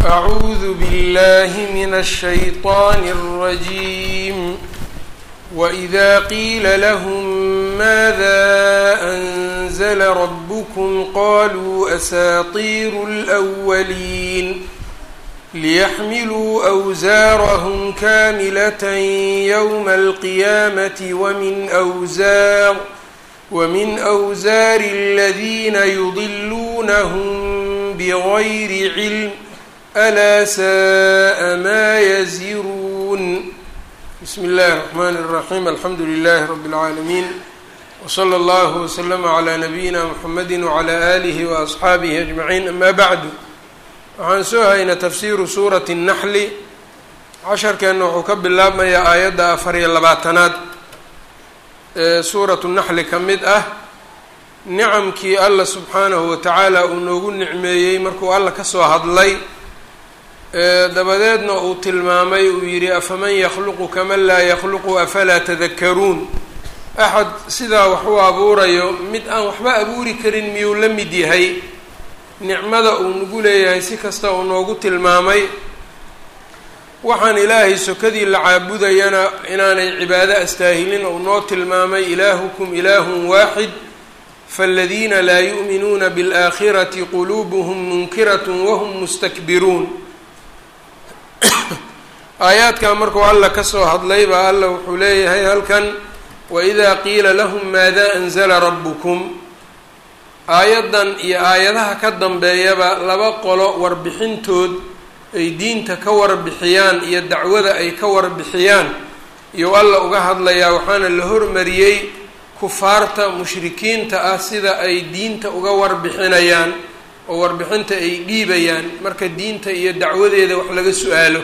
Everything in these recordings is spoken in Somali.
أعوذ بالله من الشيطان الرجيم وإذا قيل لهم ماذا أنزل ربكم قالوا أساطير الأولين ليحملوا أوزارهم كاملة يوم القيامة ومن أوزار ومن أوزار الذين يضلونهم بغير علم ألا ساء ما يزرون بسم الله الرحمن الرحيم الحمد لله رب العالمين وصلى الله وسلم على نبيina mحamedi وعlى آlihi وأصxaabihi أجمعين أma bعdu waxaan soo haynaa tafsiru suuraةi النaxli casharkeenna wuxuu ka bilaabmayaa aayadda afar iyo labaatanaad ee suuraةu الnaxli ka mid ah nicamkii alla subxaanahu watacaala uu noogu nicmeeyey markuu alla kasoo hadlay dabadeedna uu tilmaamay uu yidhi afaman yakluqu kaman laa yakluqu afalaa tadakaruun axad sidaa wax u abuurayo mid aan waxba abuuri karin miyuu la mid yahay nicmada uu nagu leeyahay si kasta uu noogu tilmaamay waxaan ilaahay sokadii la caabudayana inaanay cibaado astaahilin uu noo tilmaamay ilaahukum ilaahun waaxid faاladiina laa yu'minuuna biاlآakhirati quluubuhum munkirat wahum mustakbiruun aayaadkan markuu alla kasoo hadlay baa alla wuxuu leeyahay halkan waidaa qiila lahum maada anzala rabbukum aayaddan iyo aayadaha ka dambeeyaba laba qolo warbixintood ay diinta ka warbixiyaan iyo dacwada ay ka warbixiyaan iyou alla uga hadlayaa waxaana la hormariyey kufaarta mushrikiinta ah sida ay diinta uga warbixinayaan oo warbixinta ay dhiibayaan marka diinta iyo dacwadeeda wax laga su-aalo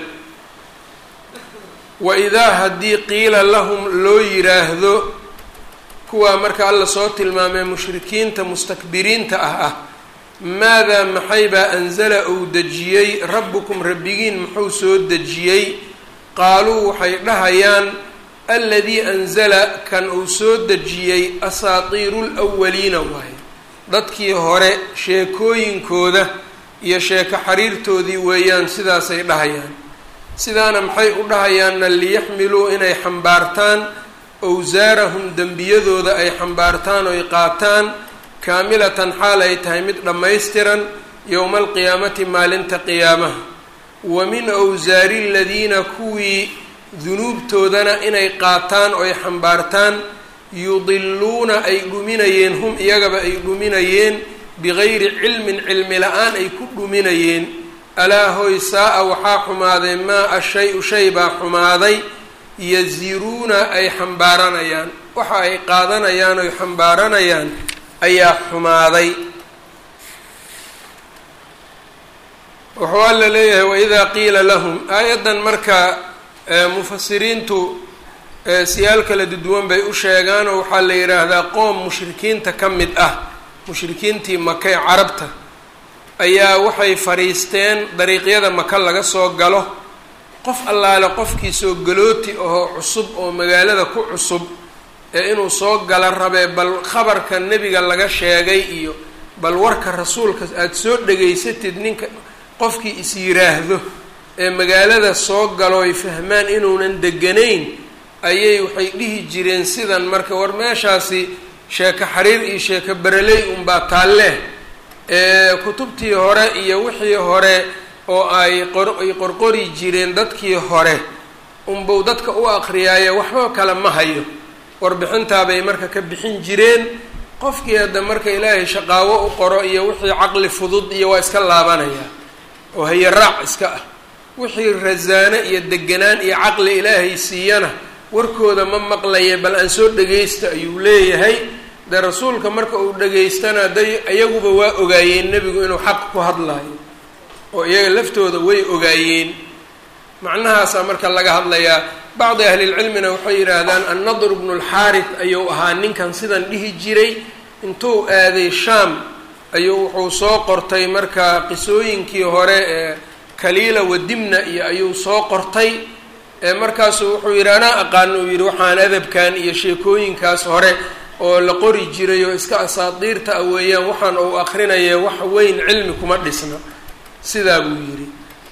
waidaa haddii qiila lahum loo yiraahdo kuwaa marka alla soo tilmaamay mushrikiinta mustakbiriinta ah ah maadaa maxaybaa anzala uu dejiyey rabbukum rabbigiin muxuu soo dejiyey qaaluu waxay dhahayaan aladii anzala kan uu soo dejiyey asaatiiru lwaliina waaye dadkii hore sheekooyinkooda iyo sheeko xariirtoodii weeyaan sidaasay dhahayaan sidaana maxay u dhahayaanna liyaxmiluu inay xambaartaan awsaarahum dembiyadooda ay xambaartaan oy qaataan kaamilatan xaal ay tahay mid dhammaystiran yowma alqiyaamati maalinta qiyaamaha wa min awsaari aladiina kuwii dunuubtoodana inay qaataan oy xambaartaan yudiluuna ay dhuminayeen hum iyagaba ay dhuminayeen bigayri cilmin cilmi la-aan ay ku dhuminayeen alaa hoy saa-a waxaa xumaaday maa ashay-u shay baa xumaaday yaziruuna ay xambaaranayaan waxa ay qaadanayaan oy xambaaranayaan ayaa xumaaday wuxuu alla leeyahay waidaa qiila lahum aayaddan marka mufasiriintu siyaal kala duwan bay u sheegaan oo waxaa la yidhaahdaa qoom mushrikiinta ka mid ah mushrikiintii maka ee carabta ayaa waxay fadhiisteen dariiqyada maka laga soo galo qof allaale qofkii soo galooti ahoo cusub oo magaalada ku cusub ee inuu soo gala rabee bal khabarka nebiga laga sheegay iyo bal warka rasuulka aada soo dhegaysatid ninka qofkii is yiraahdo ee magaalada soo galo ay fahmaan inuunan deganayn ayay waxay dhihi jireen sidan marka war meeshaasi sheeko xariir iyo sheeko bereley unbaa taalle ee kutubtii hore iyo wixii hore oo ay qoray qorqori jireen dadkii hore unbuu dadka u aqriyaayo waxba kale ma hayo warbixintaabay marka ka bixin jireen qofkii hadda marka ilaahay shaqaawo u qoro iyo wixii caqli fudud iyo waa iska laabanayaa oo haye raac iska ah wixii rasaano iyo deganaan iyo caqli ilaahay siiyana warkooda ma maqlaya bal aan soo dhagaysta ayuu leeyahay dee rasuulka marka uu dhagaystana day iyaguba waa ogaayeen nebigu inuu xaq ku hadlayo oo iyaga laftooda way ogaayeen macnahaasaa marka laga hadlayaa bacdi ahlilcilmina waxay yidhaahdaan annadr bnu lxaarit ayuu ahaa ninkan sidan dhihi jiray intuu aaday shaam ayuu wuxuu soo qortay marka qisooyinkii hore ee kaliila wadimna iyo ayuu soo qortay markaasuu wuxuu yidhi anaa aqaano uu yidhi waxaan adabkan iyo sheekooyinkaas hore oo la qori jiray oo iska asaadiirta ah weeyaan waxaan uu akrinaya wax weyn cilmi kuma dhisna sidaa buu yidhi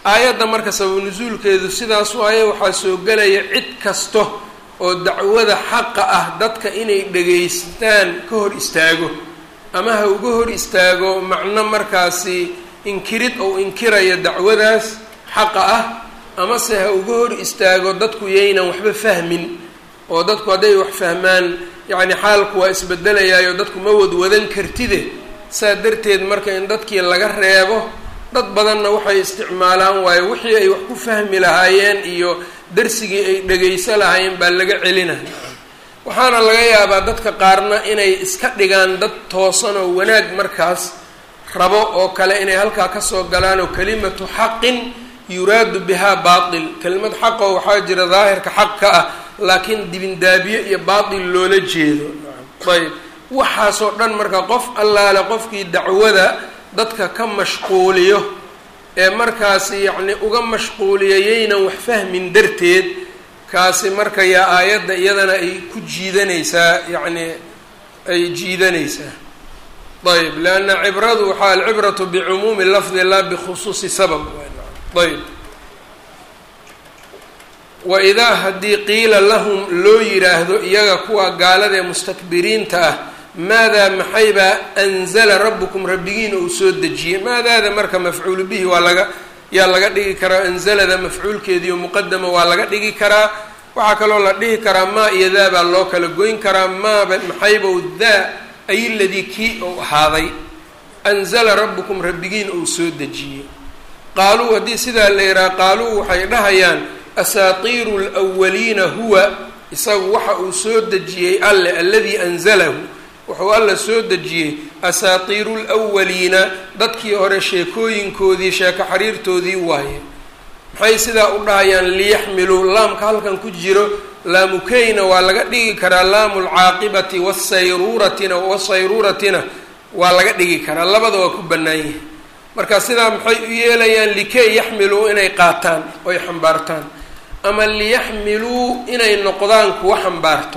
aayadda marka sababu nusuulkeedu sidaas waaye waxaa soo gelaya cid kasta oo dacwada xaqa ah dadka inay dhegaystaan ka hor istaago ama ha uga hor istaago macno markaasi inkirid ou inkirayo dacwadaas xaqa ah amase ha uga hor istaago dadku yaynan waxba fahmin oo dadku hadday wax fahmaan yacni xaalku waa isbedelayaayo dadku ma wadwadan kartide saa darteed marka in dadkii laga reebo dad badanna waxay isticmaalaan waayo wixii ay wax ku fahmi lahaayeen iyo darsigii ay dhegayso lahaayeen baa laga celinaya waxaana laga yaabaa dadka qaarna inay iska dhigaan dad toosan oo wanaag markaas rabo oo kale inay halkaa kasoo galaan oo kalimatu xaqin yuraadu bihaa baatil kelimad xaqoo waxaa jira daahirka xaq ka ah laakiin dibindaabiye iyo baatil loola jeedo ayb waxaasoo dhan marka qof allaale qofkii dacwada dadka ka mashquuliyo ee markaasi yacni uga mashquuliya yaynan wax fahmin darteed kaasi marka yaa aayadda iyadana ay ku jiidanaysaa yacni ay jiidanaysaa ayb leanna cibradu waxaa alcibratu bicumuumi lafdi laa bikhusuusi sabab ayb wa idaa haddii qiila lahum loo yidhaahdo iyaga kuwa gaalada ee mustakbiriinta ah maadaa maxaybaa anzala rabbukum rabbigiina uu soo dejiyey maadaada marka mafcuulu bihi waa laga yaa laga dhigi karaa anzalada mafcuulkeediiyo muqadama waa laga dhigi karaa waxaa kaloo la dhihi karaa maa iyo daa baa loo kala goyn karaa maaba maxaybow daa ay ladii kii ou ahaaday anzala rabbukum rabbigiina uu soo dejiyey qaaluu haddii sidaa la yidhaha qaaluu waxay dhahayaan asaatiiru lwaliina huwa isagu waxa uu soo dejiyey alle alladii anzalahu wuxuu alla soo dejiyey asaatiiru lwaliina dadkii hore sheekooyinkoodii sheeko xariirtoodii waaye maxay sidaa u dhahayaan liyaxmiluu laamka halkan ku jiro laamukeyna waa laga dhigi karaa laamu lcaaqibati wasayruuratina wasayruuratina waa laga dhigi karaa labada waa ku bannaan yahay marka sidaa maxay u yeelayaan likey yaxmiluu inay qaataan oy xambaartaan ama liyaxmiluu inay noqdaan kuwa xambaarto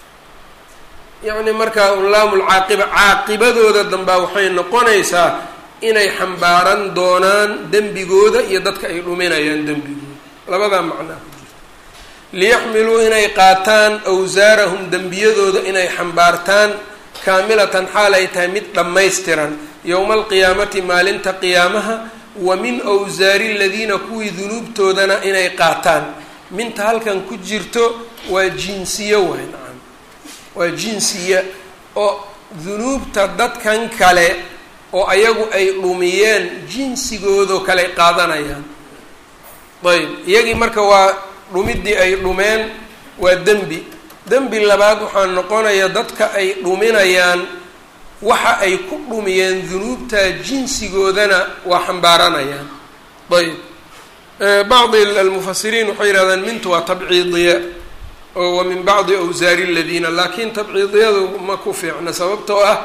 yacni markaa unlaamul caaqiba caaqibadooda dambaa waxay noqonaysaa inay xambaaran doonaan dembigooda iyo dadka ay dhuminayaan dembigooda labadaa macnaa ku jirta liyaxmiluu inay qaataan awsaarahum dembiyadooda inay xambaartaan kaamilatan xaal ay tahay mid dhammaystiran yowma alqiyaamati maalinta qiyaamaha wa min awsaari aladiina kuwii dunuubtoodana inay qaataan minta halkan ku jirto waa jinsiyo waay nacam waa jinsiya oo dunuubta dadkan kale oo ayagu ay dhumiyeen jinsigoodoo kale qaadanayaan ayb iyagii marka waa dhumiddii ay dhumeen waa dembi dembi labaad waxaa noqonaya dadka ay dhuminayaan waxa ay ku dhumiyeen dunuubta jinsigoodana waa xambaaranayaan ayb bacdi almufasiriin waxay yihahdaan mintu waa tabciidiya oo wa min bacdi awsaari aladiina laakiin tabciidiyadu ma ku fiicna sababtoo ah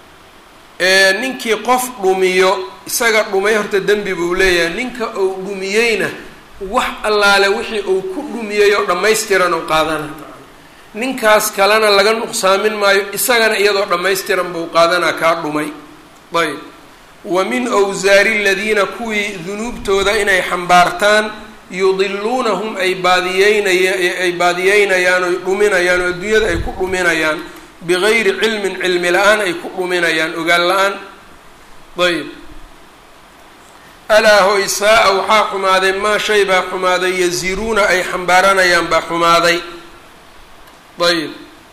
ninkii qof dhumiyo isaga dhumay horta dembi buu leeyahay ninka uu dhumiyeyna wax allaale wixii uu ku dhumiyey oo dhammaystiran oo qaadana ninkaas kalena laga nuqsaamin maayo isagana iyadoo dhammaystiran buu qaadanaa kaa dhumay ayb wa min awsaari aladiina kuwii dunuubtooda inay xambaartaan yudiluunahum ay baadiyeynaya ay baadiyeynayaan oy dhuminayaan oo adduunyada ay ku dhuminayaan bigayri cilmin cilmi la-aan ay ku dhuminayaan ogaan la-aan ayb alaa hoy saa-a waxaa xumaaday maa shay baa xumaaday yaziruuna ay xambaaranayaan baa xumaaday ayb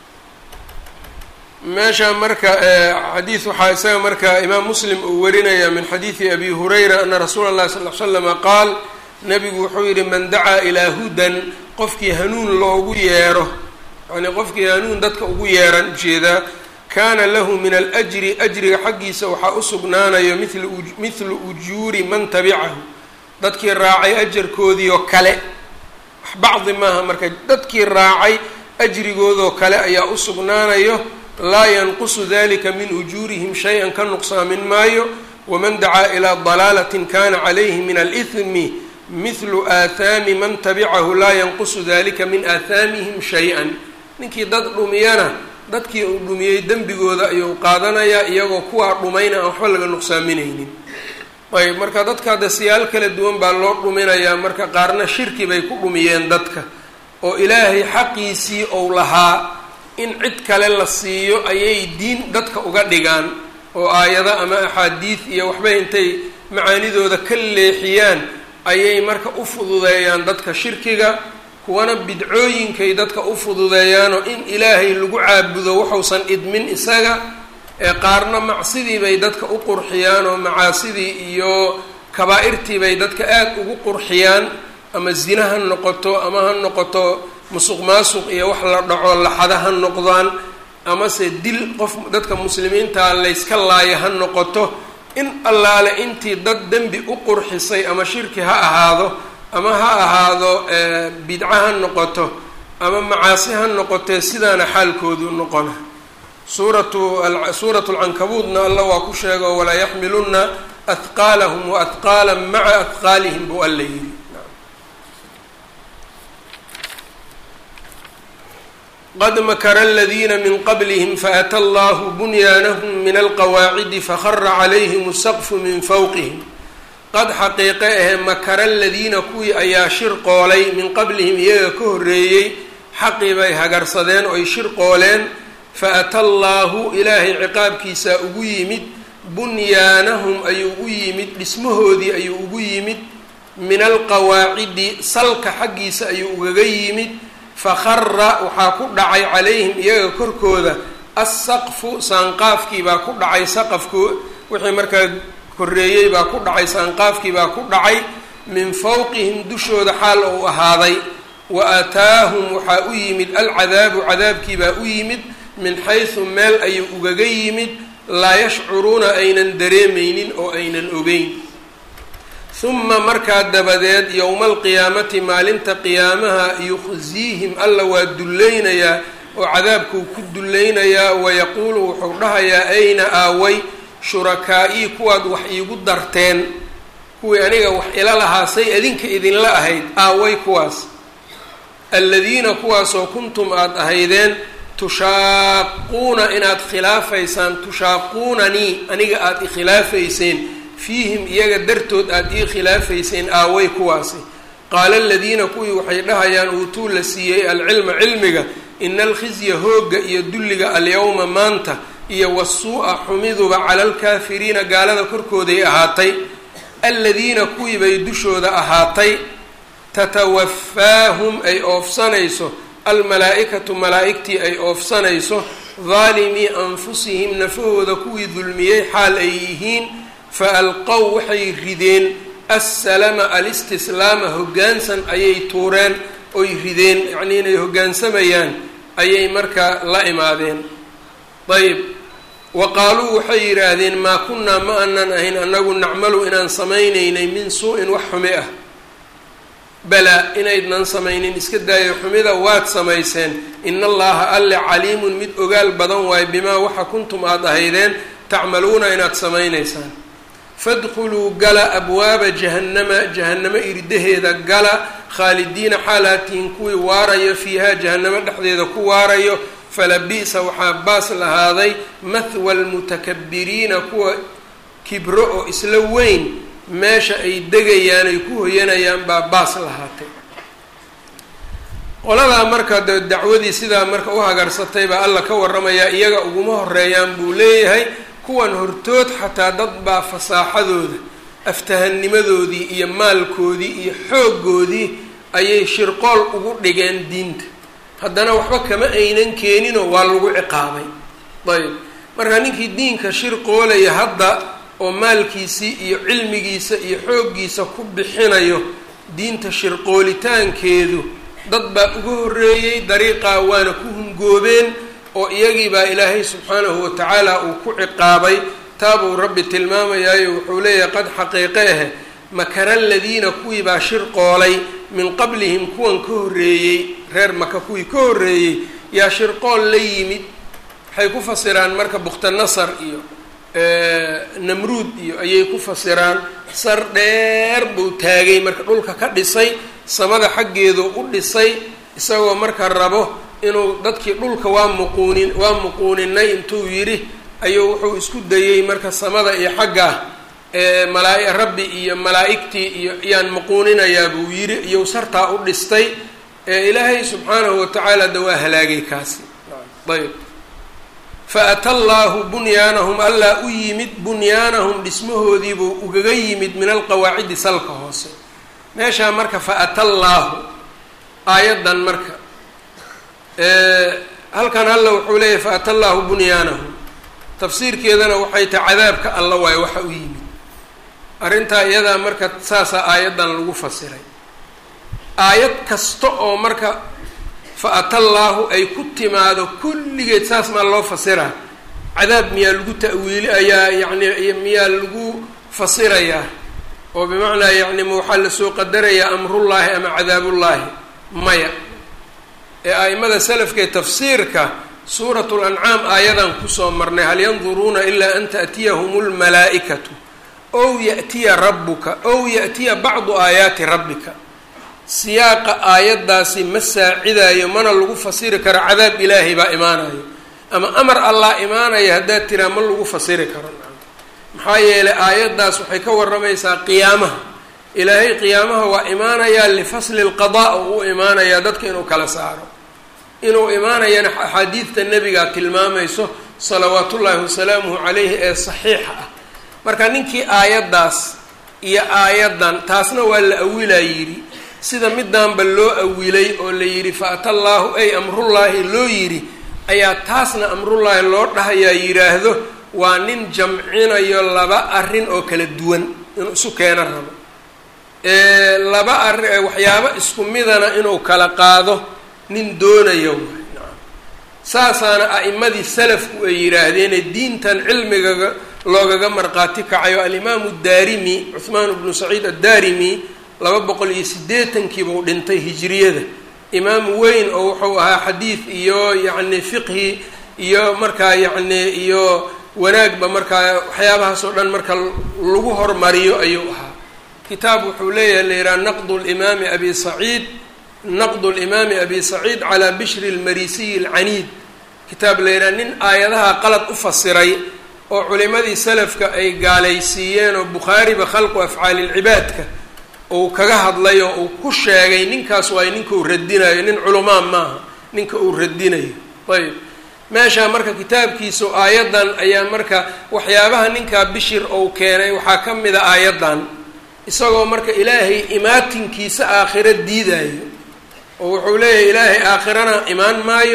meesha marka xadiis waxaa isaga marka imaam muslim uu warinaya min xadiidi abi hurayra ana rasuula اllahi sal l slama qaal nabigu wuxuu yihi man dacaa ilaa hudan qofkii hanuun loogu yeero yani qofkii hanuun dadka ugu yeeran ujeedaa kaana lahu min alajri ajriga xaggiisa waxaa u sugnaanayo mil mithlu ujuuri man tabicahu dadkii raacay ajarkoodii oo kale wax bacdi maaha marka dadkii raacay ajrigoodoo kale ayaa u sugnaanayo laa yanqusu dalika min ujuurihim shay-an ka nuqsaamin maayo waman dacaa ilaa dalaalatin kana calayhi min alithmi mithlu aathaami man tabicahu laa yanqusu dalika min aathaamihim shay-an ninkii dad dhumiyana dadkii uu dhumiyey dembigooda ayuu qaadanayaa iyagoo kuwaa dhumayna aan waxba laga nuqsaaminaynin ayb marka dadka hadda siyaal kala duwan baa loo dhuminayaa marka qaarna shirki bay ku dhumiyeen dadka oo ilaahay xaqiisii ou lahaa in cid kale la siiyo ayay diin dadka uga dhigaan oo aayado ama axaadiid iyo waxbay intay macaanidooda ka leexiyaan ayay marka u fududeeyaan dadka shirkiga kuwana bidcooyinkay dadka u fududeeyaanoo in ilaahay lagu caabudo waxuusan idmin isaga ee qaarna macsidii bay dadka u qurxiyaan oo macaasidii iyo kabaa'irtii bay dadka aada ugu qurxiyaan ama zina ha noqoto ama ha noqoto musuq maasuq iyo wax la dhaco laxada ha noqdaan amase dil qof dadka muslimiintaa layska laaya ha noqoto in allaale intii dad dembi u qurxisay ama shirki ha ahaado ama ha ahaado bidco ha noqoto ama macaasi ha noqotee sidaana xaalkoodu noqona suuratu suuratu lcankabuudna alla waa ku sheego walaa yaxmiluna ahqaalahum wa ahqaala maca ahqaalihim buu alla yidhi qad makara aladiina min qablihim faata allahu bunyaanahum min alqawaacidi fahara calayhim asaqfu min fawqihim qad xaqiiqe ahe makara aladiina kuwii ayaa shirqoolay min qablihim iyaga ka horreeyey xaqii bay hagarsadeen oy shirqooleen faata allaahu ilaahay ciqaabkiisaa ugu yimid bunyaanahum ayuu u yimid dhismahoodii ayuu ugu yimid min alqawaacidi salka xaggiisa ayuu ugaga yimid fakhara waxaa ku dhacay calayhim iyaga korkooda assaqfu saanqaafkii baa ku dhacay saqafku wixii markaa korreeyey baa ku dhacay saanqaafkii baa ku dhacay min fawqihim dushooda xaal ou ahaaday wa aataahum waxaa u yimid alcadaabu cadaabkii baa u yimid min xaysu meel ayuu ugaga yimid laa yashcuruuna aynan dareemaynin oo aynan ogeyn huma markaa dabadeed yowma alqiyaamati maalinta qiyaamaha yukhsiihim alla waa dullaynayaa oo cadaabkuu ku dullaynayaa wayaquulu wuxuu dhahayaa ayna aaway shurakaa'i kuwaad wax iigu darteen kuwii aniga wax ila lahaa say adinka idinla ahayd aaway kuwaas aladiina kuwaasoo kuntum aada ahaydeen tushaaquuna inaad khilaafaysaan tushaaquunanii aniga aada ikhilaafayseen fiihim iyaga dartood aada ii khilaafayseen aaway kuwaasi qaala aladiina kuwii waxay dhahayaan uutuu la siiyey alcilma cilmiga ina alkhizya hoogga iyo dulliga alyowma maanta iyo wasuu'a xumiduba cala alkaafiriina gaalada korkooday ahaatay aladiina kuwii bay dushooda ahaatay tatawafaahum ay oofsanayso almalaa-ikatu malaa-igtii ay oofsanayso daalimii anfusihim nafahooda kuwii dulmiyey xaal ay yihiin fa alqow waxay rideen assalama alistislaama hoggaansan ayay tuureen oy rideen yacnii inay hoggaansamayaan ayay markaa la imaadeen ayb wa qaaluu waxay yidhaahdeen maa kunnaa ma anan ahayn annagu nacmalu inaan samaynaynay min suu-in wax xumi ah balaa inaydnan samaynin iska daayo xumida waad samayseen ina allaha alle caliimun mid ogaal badan waayo bimaa waxa kuntum aada ahaydeen tacmaluuna inaad samaynaysaan fadkhuluu gala abwaaba jahannama jahannamo irdaheeda gala khaalidiina xaalaatihin kuwii waarayo fiihaa jahannamo dhexdeeda ku waarayo falabi'sa waxaa baas lahaaday mahwa almutakabiriina kuwa kibro oo isla weyn meesha ay degayaan ay ku hoyanayaan baa baas lahaatay qoladaa marka de dacwadii sidaa marka u hagarsatay baa alla ka warramayaa iyaga uguma horeeyaan buu leeyahay kuwan hortood xataa dad baa fasaaxadooda aftahanimadoodii iyo maalkoodii iyo xooggoodii ayay shirqool ugu dhigeen diinta haddana waxba kama aynan keeninoo waa lagu ciqaabay ayb marka ninkii diinka shirqoolaya hadda oo maalkiisii iyo cilmigiisa iyo xooggiisa ku bixinayo diinta shirqoolitaankeedu dad baa uga horreeyey dariiqaa waana ku hungoobeen oo iyagii baa ilaahay subxaanahu watacaala uu ku ciqaabay taabuu rabbi tilmaamayaayo wuxuu leeyahay qad xaqiiqe ahe makara aladiina kuwii baa shirqoolay min qablihim kuwan ka horreeyey reer maka kuwii ka horreeyey yaa shirqool la yimid waxay ku fasiraan marka bukhtanasar iyo namruud iyo ayay ku fasiraan sar dheer buu taagay marka dhulka ka dhisay samada xaggeedu u dhisay isagoo marka rabo inuu dadkii dhulka waa muquunin waa muquuninay intuu yidhi ayuu wuxuu isku dayey marka samada iyo xaggaa malaa rabbi iyo malaa'igtii iyo yaan muquuninayaa buu yidhi iyou sartaa u dhistay ilaahay subxaanahu watacaala da waa halaagay kaasi ayb faata allaahu bunyaanahum allaa u yimid bunyaanahum dhismahoodiibuu ugaga yimid min alqawaacidi salka hoose meeshaa marka faata allaahu aayaddan marka halkan alla wuxuu leeyahy faata allaahu bunyaanahum tafsiirkeedana waxay tahay cadaabka alla waayo waxa u yimid arrintaa iyadaa marka saasaa aayaddan lagu fasiray aayad kasta oo marka fa-ata allaahu ay ku timaado kulligeed saas maa loo fasiraa cadaab miyaa lagu ta'wiili ayaa yacni miyaa lagu fasirayaa oo bimacnaa yacni ma waxaa lasoo qadarayaa amrullaahi ama cadaabullaahi maya ee a'imada salafkaee tafsiirka suuratu lancaam aayadan kusoo marnay hal yanduruuna ilaa an ta'tiyahum lmalaa'ikatu ow ya'tiya rabbuka ow ya'tiya bacdu aayaati rabbika siyaaqa aayaddaasi ma saacidayo mana lagu fasiri karo cadaab ilaahay baa imaanayo ama amar allah imaanaya haddaad tiraa ma lagu fasiri karo maxaa yeelay aayaddaas waxay ka warramaysaa qiyaamaha ilaahay qiyaamaha waa imaanayaa lifasli lqadaa oo u imaanayaa dadka inuu kala saaro inuu imaanayana axaadiidta nebigaa tilmaamayso salawaatullaahi wasalaamuhu calayhi ee saxiixa ah marka ninkii aayaddaas iyo aayaddan taasna waa la awilaa yidhi sida midaanba loo awilay oo la yidhi fa-ata allaahu ay amrullaahi loo yidhi ayaa taasna amrullaahi loo dhahayaa yidhaahdo waa nin jamcinayo laba arrin oo kala duwan inuu isu keeno rabo laba arri waxyaabo isku midana inuu kala qaado nin doonayo nacam saasaana a'imadii salafku ay yidhaahdeene diintan cilmigaga loogaga marqaati kacayo alimaamu daarimi cuhmaan bnu saciid addaarimi laba boqol iyo siddeetankiibuu dhintay hijriyada imaam weyn oo wuxuu ahaa xadiid iyo yacni fiqhi iyo markaa yacni iyo wanaagba markaa waxyaabahaas oo dhan marka lagu hormariyo ayuu ahaa kitaab wuxuu leeyahay la yidhaha naqdu limaami abi saciid naqdu limaami abi saciid calaa bishri lmarisiyi alcaniid kitaab la yidhaha nin aayadaha qalad u fasiray oo culimadii salafka ay gaalaysiiyeen oo bukhaariba khalqu afcaali lcibaadka uu kaga hadlay oo uu ku sheegay ninkaas waay ninka uu radinayo nin culumaan maaha ninka uu radinayo ayb meeshaa marka kitaabkiisu aayaddan ayaa marka waxyaabaha ninkaa bishir ou keenay waxaa ka mid a aayaddan isagoo marka ilaahay imaatinkiisa aakhiro diidayo oo wuxuu leeyahay ilaahay aakhirana imaan maayo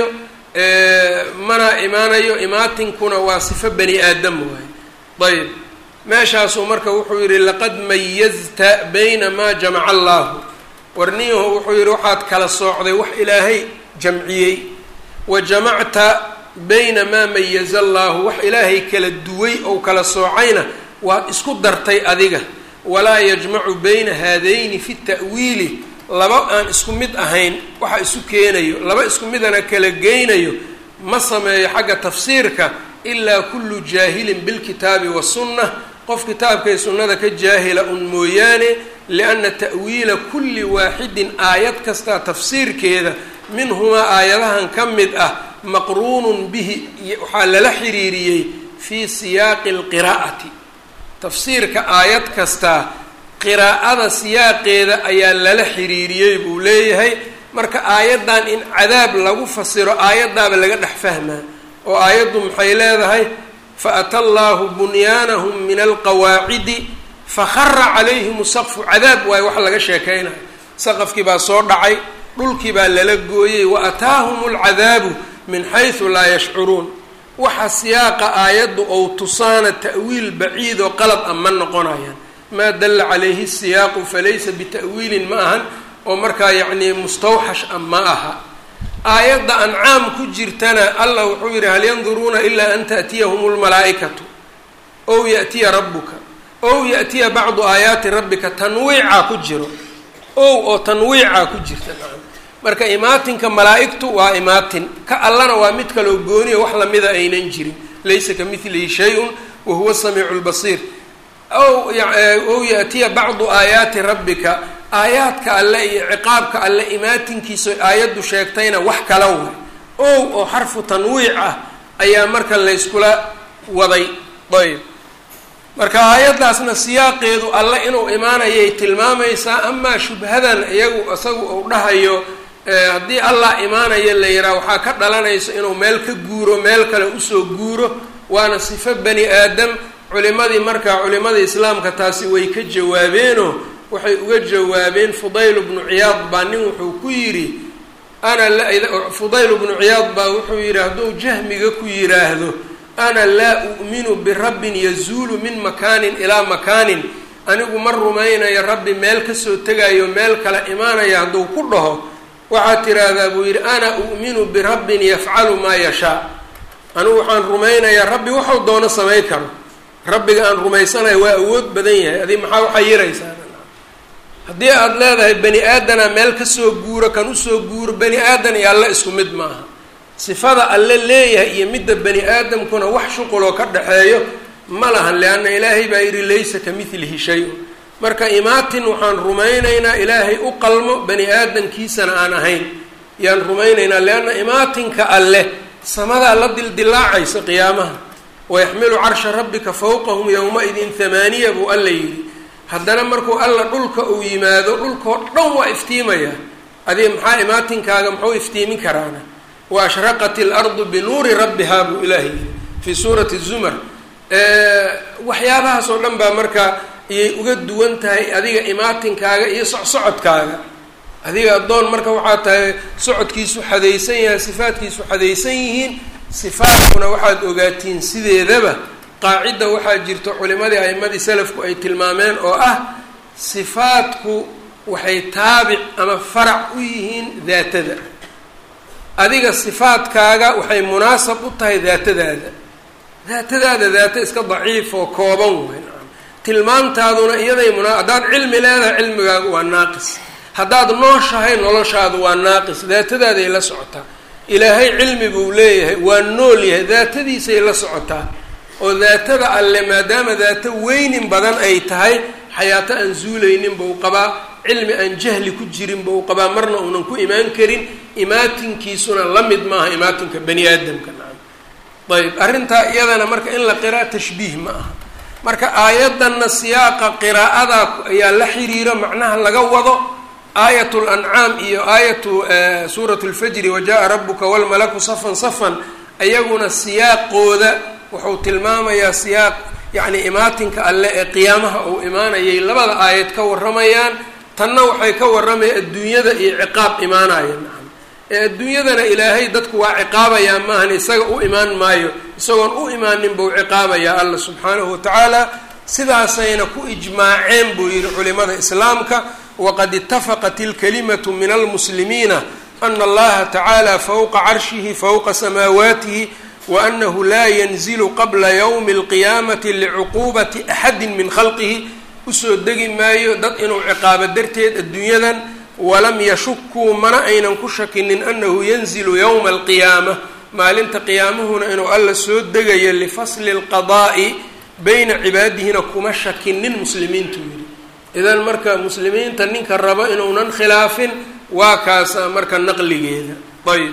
mana imaanayo imaatinkuna waa sifo bani aadam waaye ayb meeshaasuu marka wuxuu yidhi laqad mayazta bayna maa jamaca allaahu warniyahu wuxuu yidhi waxaad kala soocday wax ilaahay jamciyey wa jamacta bayna maa mayaza allaahu wax ilaahay kala duway ou kala soocayna waad isku dartay adiga walaa yajmacu bayna haadayni fi ta'wiili laba aan isku mid ahayn waxa isu keenayo laba isku midana kala geynayo ma sameeyo xagga tafsiirka ilaa kullu jaahilin bilkitaabi wasunna qof kitaabkay sunnada ka jaahila un mooyaane lianna ta'wiila kulli waaxidin aayad kastaa tafsiirkeeda minhumaa aayadahan ka mid ah maqruunun bihi waxaa lala xiriiriyey fii siyaaqi alqiraa'ati tafsiirka aayad kastaa qiraa'ada siyaaqeeda ayaa lala xiriiriyey buu leeyahay marka aayaddan in cadaab lagu fasiro aayaddaaba laga dhex fahmaa oo aayaddu maxay leedahay faata allaahu bunyaanahum min alqawaacidi fakhara calayhim saqfu cadaab waayo wax laga sheekaynayo saqafkii baa soo dhacay dhulkii baa lala gooyey wa ataahum alcadaabu min xaysu laa yashcuruun waxa siyaaqa aayaddu ou tusaana ta'wiil baciid oo qalad a ma noqonayaan maa dalla calayhi siyaaqu falaysa bita'wiilin ma ahan oo markaa yacnii mustawxash a ma aha aayadda ancaam ku jirtana allah wuxuu yidhi hal yanduruuna ilaa an ta'tiyahum lmalaa'ikatu ow ya'tiya rabbuka ow ya'tiya bacdu aayaati rabbika tanwiicaa ku jiro ow oo tanwiicaa ku jirta nacam marka imaatinka malaa'igtu waa imaatin ka allana waa mid kaloo gooniya wax lamida aynan jirin laysa ka midlihi shay-un wa huwa samiicu lbasiir ow ow ya'tiya bacdu aayaati rabbika aayaadka alle iyo ciqaabka alle imaatinkiisa aayaddu sheegtayna wax kala way ow oo xarfu tanwiic ah ayaa marka layskula waday ayb marka aayaddaasna siyaaqeedu alle inuu imaanayay tilmaamaysaa amaa shubhadan iyagu isagu uu dhahayo haddii allah imaanaya la yihaha waxaa ka dhalanaysa inuu meel ka guuro meel kale usoo guuro waana sifo bani aadam culimadii markaa culimadii islaamka taasi way ka jawaabeenoo waxay uga jawaabeen fudayl bnu ciyaad baa nin wuxuu ku yidhi ana fudayl bnu ciyaad baa wuxuu yidhi hadduu jahmiga ku yidhaahdo ana laa u'minu birabbin yazuulu min makaanin ilaa makaanin anigu ma rumaynayo rabbi meel kasoo tegayo meel kale imaanaya hadduu ku dhaho waxaad tiraahdaa buu yidhi ana u'minu birabbin yafcalu maa yashaa anigu waxaan rumaynayaa rabbi waxau doono samay karo rabbiga aan rumaysanayo waa awood badan yahay adi maxaa waxaa yiraysaa haddii aada leedahay bani aadana meel kasoo guuro kan usoo guuro bani aadan iyo alle isku mid maaha sifada alle leeyahay iyo midda bani aadamkuna wax shuquloo ka dhaxeeyo ma lahan leanna ilaahay baa yidhi laysa ka midlihi shay-un marka imaatin waxaan rumaynaynaa ilaahay u qalmo bani aadamkiisana aan ahayn yaan rumaynaynaa leanna imaatinka alleh samadaa la dildilaacaysa qiyaamaha wayaxmilu carsha rabbika fawqahum yowma-idin hamaaniya buu alla yidhi haddana markuu alla dhulka uu yimaado dhulkao dhan waa iftiimaya adiga maxaa imaatinkaaga muxuu iftiimin karaana wa ashraqat ilardu binuuri rabbihaa buu ilaahay yidhi fii suurati zumar waxyaabahaas oo dhan baa marka iyay uga duwan tahay adiga imaatinkaaga iyo socsocodkaaga adiga addoon marka waxaa tahay socodkiisu xadaysan yahay sifaadkiisu xadaysan yihiin sifaadkuna waxaad ogaatiin sideedaba qaacidda waxaa jirto culimadii a'imadii salafku ay tilmaameen oo ah sifaadku waxay taabic ama farac u yihiin daatada adiga sifaadkaaga waxay munaasab u tahay daatadaada daatadaada daata iska daciif oo kooban way tilmaamtaaduna iyaday muna haddaad cilmi leedahay cilmigaagu waa naaqis haddaad nooshahay noloshaadu waa naaqis daatadaaday la socotaa ilaahay cilmi buu leeyahay waa nool yahay daatadiisay la socotaa oo daatada alle maadaama daato weynin badan ay tahay xayaato aan zuulaynin buu qabaa cilmi aan jahli ku jirin buu qabaa marna uunan ku imaan karin imaatinkiisuna la mid maaha imaatinka bani aadamka nacam ayb arrintaa iyadana marka in la qiraa tashbiih ma aha marka aayaddanna siyaaqa qiraa'ada ayaa la xiriiro macnaha laga wado aayat lancaam iyo aayatu suurat lfajri wajaءa rabuka walmalaku safan safan ayaguna siyaaqooda wuxuu tilmaamayaa siyaaq yacni imaatinka alle ee qiyaamaha uu imaanayay labada aayad ka warramayaan tanna waxay ka warramayaan adduunyada iyo ciqaab imaanaya nacam ee adduunyadana ilaahay dadku waa ciqaabayaa maahan isaga u imaan maayo isagoon u imaanin buu ciqaabayaa alla subxaanahu watacaala sidaasayna ku ijmaaceen buu yidhi culimada islaamka waqad itafaqat ilkalimatu min almuslimiina ana allaha tacaala fowqa carshihi fowqa samaawaatihi waanahu laa yanzilu qabla ywmi alqiyaamati licuquubati axadi min khalqihi usoo degi maayo dad inuu ciqaabo darteed adduunyadan walam yashukuu mana aynan ku shakinin anahu yanzilu yowma alqiyaama maalinta qiyaamuhuna inuu alla soo degayo lifasli lqadaa'i bayna cibaadihina kuma shakinin muslimiintu yidhi idan marka muslimiinta ninka rabo inuunan khilaafin waa kaasa marka naqligeeda ayb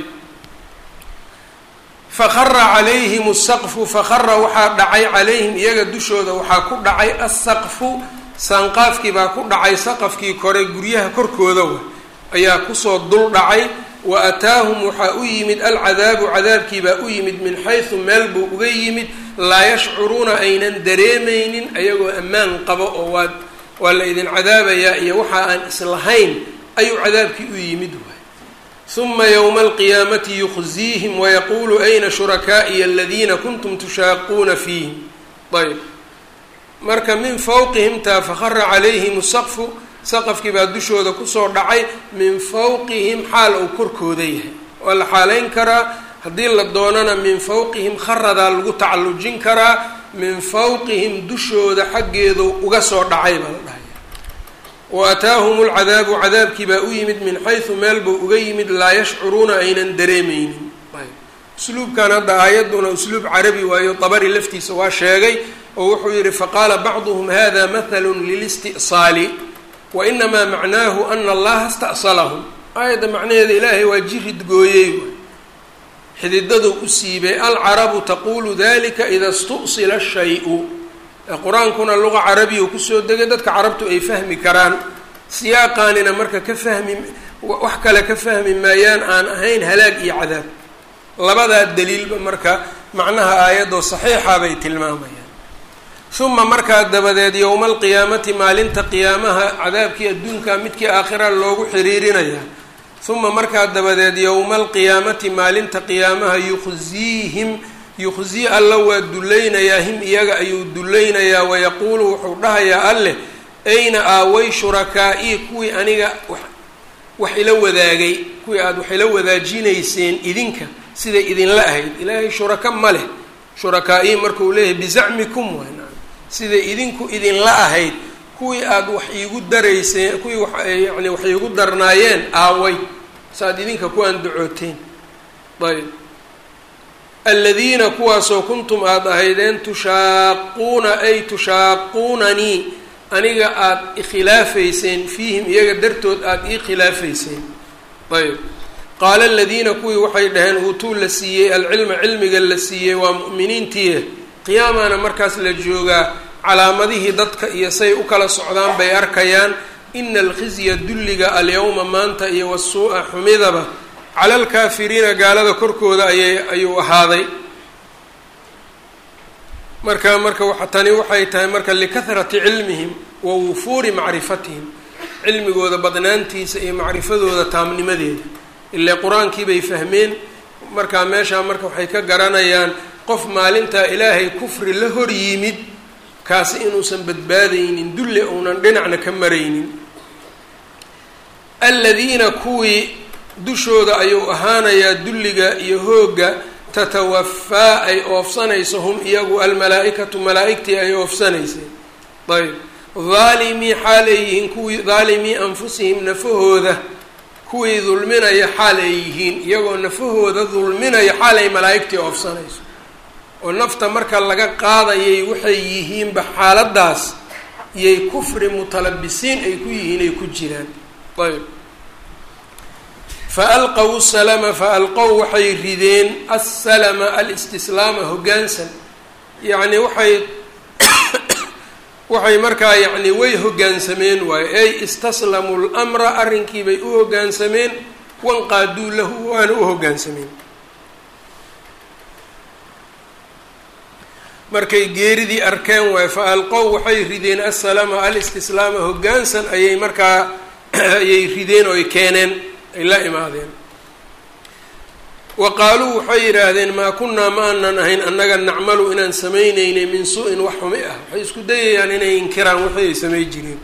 fahara calayhim asaqfu fahara waxaa dhacay calayhim iyaga dushooda waxaa ku dhacay asaqfu saanqaafkii baa ku dhacay saqafkii kore guryaha korkooda wa ayaa kusoo dul dhacay wa ataahum waxaa u yimid alcadaabu cadaabkii baa u yimid min xaysu meel buu uga yimid laa yashcuruuna aynan dareemaynin ayagoo ammaan qabo oo waa waa la idin cadaabayaa iyo waxa aan islahayn ayuu cadaabkii u yimid waay uma ywma alqiyaamati yukhziihim wayaquulu ayna shurakaa'iya aladiina kuntum tushaaquuna fiihim ayb marka min fawqihim taa fahara calayhim saqfu saqafkii baa dushooda kusoo dhacay min fawqihim xaal uu korkooda yahay waa la xaaleyn karaa haddii la doonana min fawqihim kharadaa lagu tacallujin karaa min fawqihim dushooda xaggeedu uga soo dhacay baa la dhahay wa ataahum lcadaabu cadaabkii baa u yimid min xaysu meel buu uga yimid laa yashcuruuna aynan dareemeynin usluubkan hadda aayadduna usluub carabi waayo dabari laftiisa waa sheegay oo wuxuu yihi faqaala bacduhum hada mathalu lilisti'saali wa inamaa macnaahu ana allaha ista'salahum aayadda macnaheeda ilaahay waa jirid gooyey xididadu u siibay alcarabu taqulu dalika ida istu'sila shay-u qur-aankuna luqa carabiya kusoo degay dadka carabtu ay fahmi karaan siyaaqaanina marka ka fahmi wax kale ka fahmi maayaan aan ahayn halaag iyo cadaab labadaa daliilba marka macnaha aayadoo saxiixa bay tilmaamayaan uma markaa dabadeed yowma alqiyaamati maalinta qiyaamaha cadaabkii adduunka midkii aakhira loogu xiriirinayaa uma markaa dabadeed yowma alqiyaamati maalinta qiyaamaha yuqsiihim yuqsii alla waa dulaynayaa him iyaga ayuu dulaynayaa wayaquulu wuxuu dhahayaa alleh ayna aaway shurakaa-ii kuwii aniga wax ila wadaagay kuwii aada wax ila wadaajinayseen idinka siday idinla ahayd ilaahay shuraka ma leh shurakaa-ii markuu leeyahay bizacmikum wayn siday idinku idinla ahayd kuwii aada wax iigu darayseen kuwii wa yani wax iigu darnaayeen aaway saaad idinka ku andacooteen ayb aladiina kuwaasoo kuntum aada ahaydeen tushaaquuna ay tushaaquunanii aniga aada ikhilaafayseen fiihim iyaga dartood aada ii khilaafayseen ayb qaala aladiina kuwii waxay dhaheen uutuu la siiyey alcilma cilmiga la siiyey waa mu'miniintii qiyaamana markaas la joogaa calaamadihii dadka iyo say u kala socdaan bay arkayaan ina alkhizya dulliga alyawma maanta iyo wasuu'a xumidaba cala alkaafiriina gaalada korkooda ayay ayuu ahaaday marka marka wa tani waxay tahay marka likahrati cilmihim wa wufuuri macrifatihim cilmigooda badnaantiisa iyo macrifadooda taamnimadeeda ile qur-aankii bay fahmeen markaa meeshaa marka waxay ka garanayaan qof maalintaa ilaahay kufri la hor yimid kaasi inuusan badbaadaynin dulli uunan dhinacna ka maraynin aladiina kuwii dushooda ayuu ahaanayaa dulliga iyo hoogga tatawafaa ay oofsanayso hum iyagu almalaa-ikatu malaa-igtii ay oofsanaysay ayb dhaalimii xaal ay yihiin kuwii dhaalimii anfusihim nafahooda kuwii dulminaya xaal ay yihiin iyagoo nafahooda dulminaya xaal ay malaa-igtii oofsanayso oo nafta marka laga qaadayay waxay yihiinba xaaladaas iyay kufri mutalabisiin ay ku yihiin ay ku jiraan ayb fa alqow salama fa alqow waxay rideen assalama alistislaama hoggaansan yacni waxay waxay markaa yacni way hoggaansameen waayo ey istaslamuu lmra arrinkiibay u hoggaansameen wanqaaduu lahu waana u hoggaansameen markay geeridii arkeen waay fa alqow waxay rideen assalama alistislaama hoggaansan ayay markaa ayay rideen oo ay keeneen ay la imaadeen wa qaaluu waxay yidhaahdeen maa kunnaa ma aanan ahayn annaga nacmalu inaan samaynaynay min su-in wax xumi ah waxay isku dayayaan inay inkiraan wixii ay samay jireen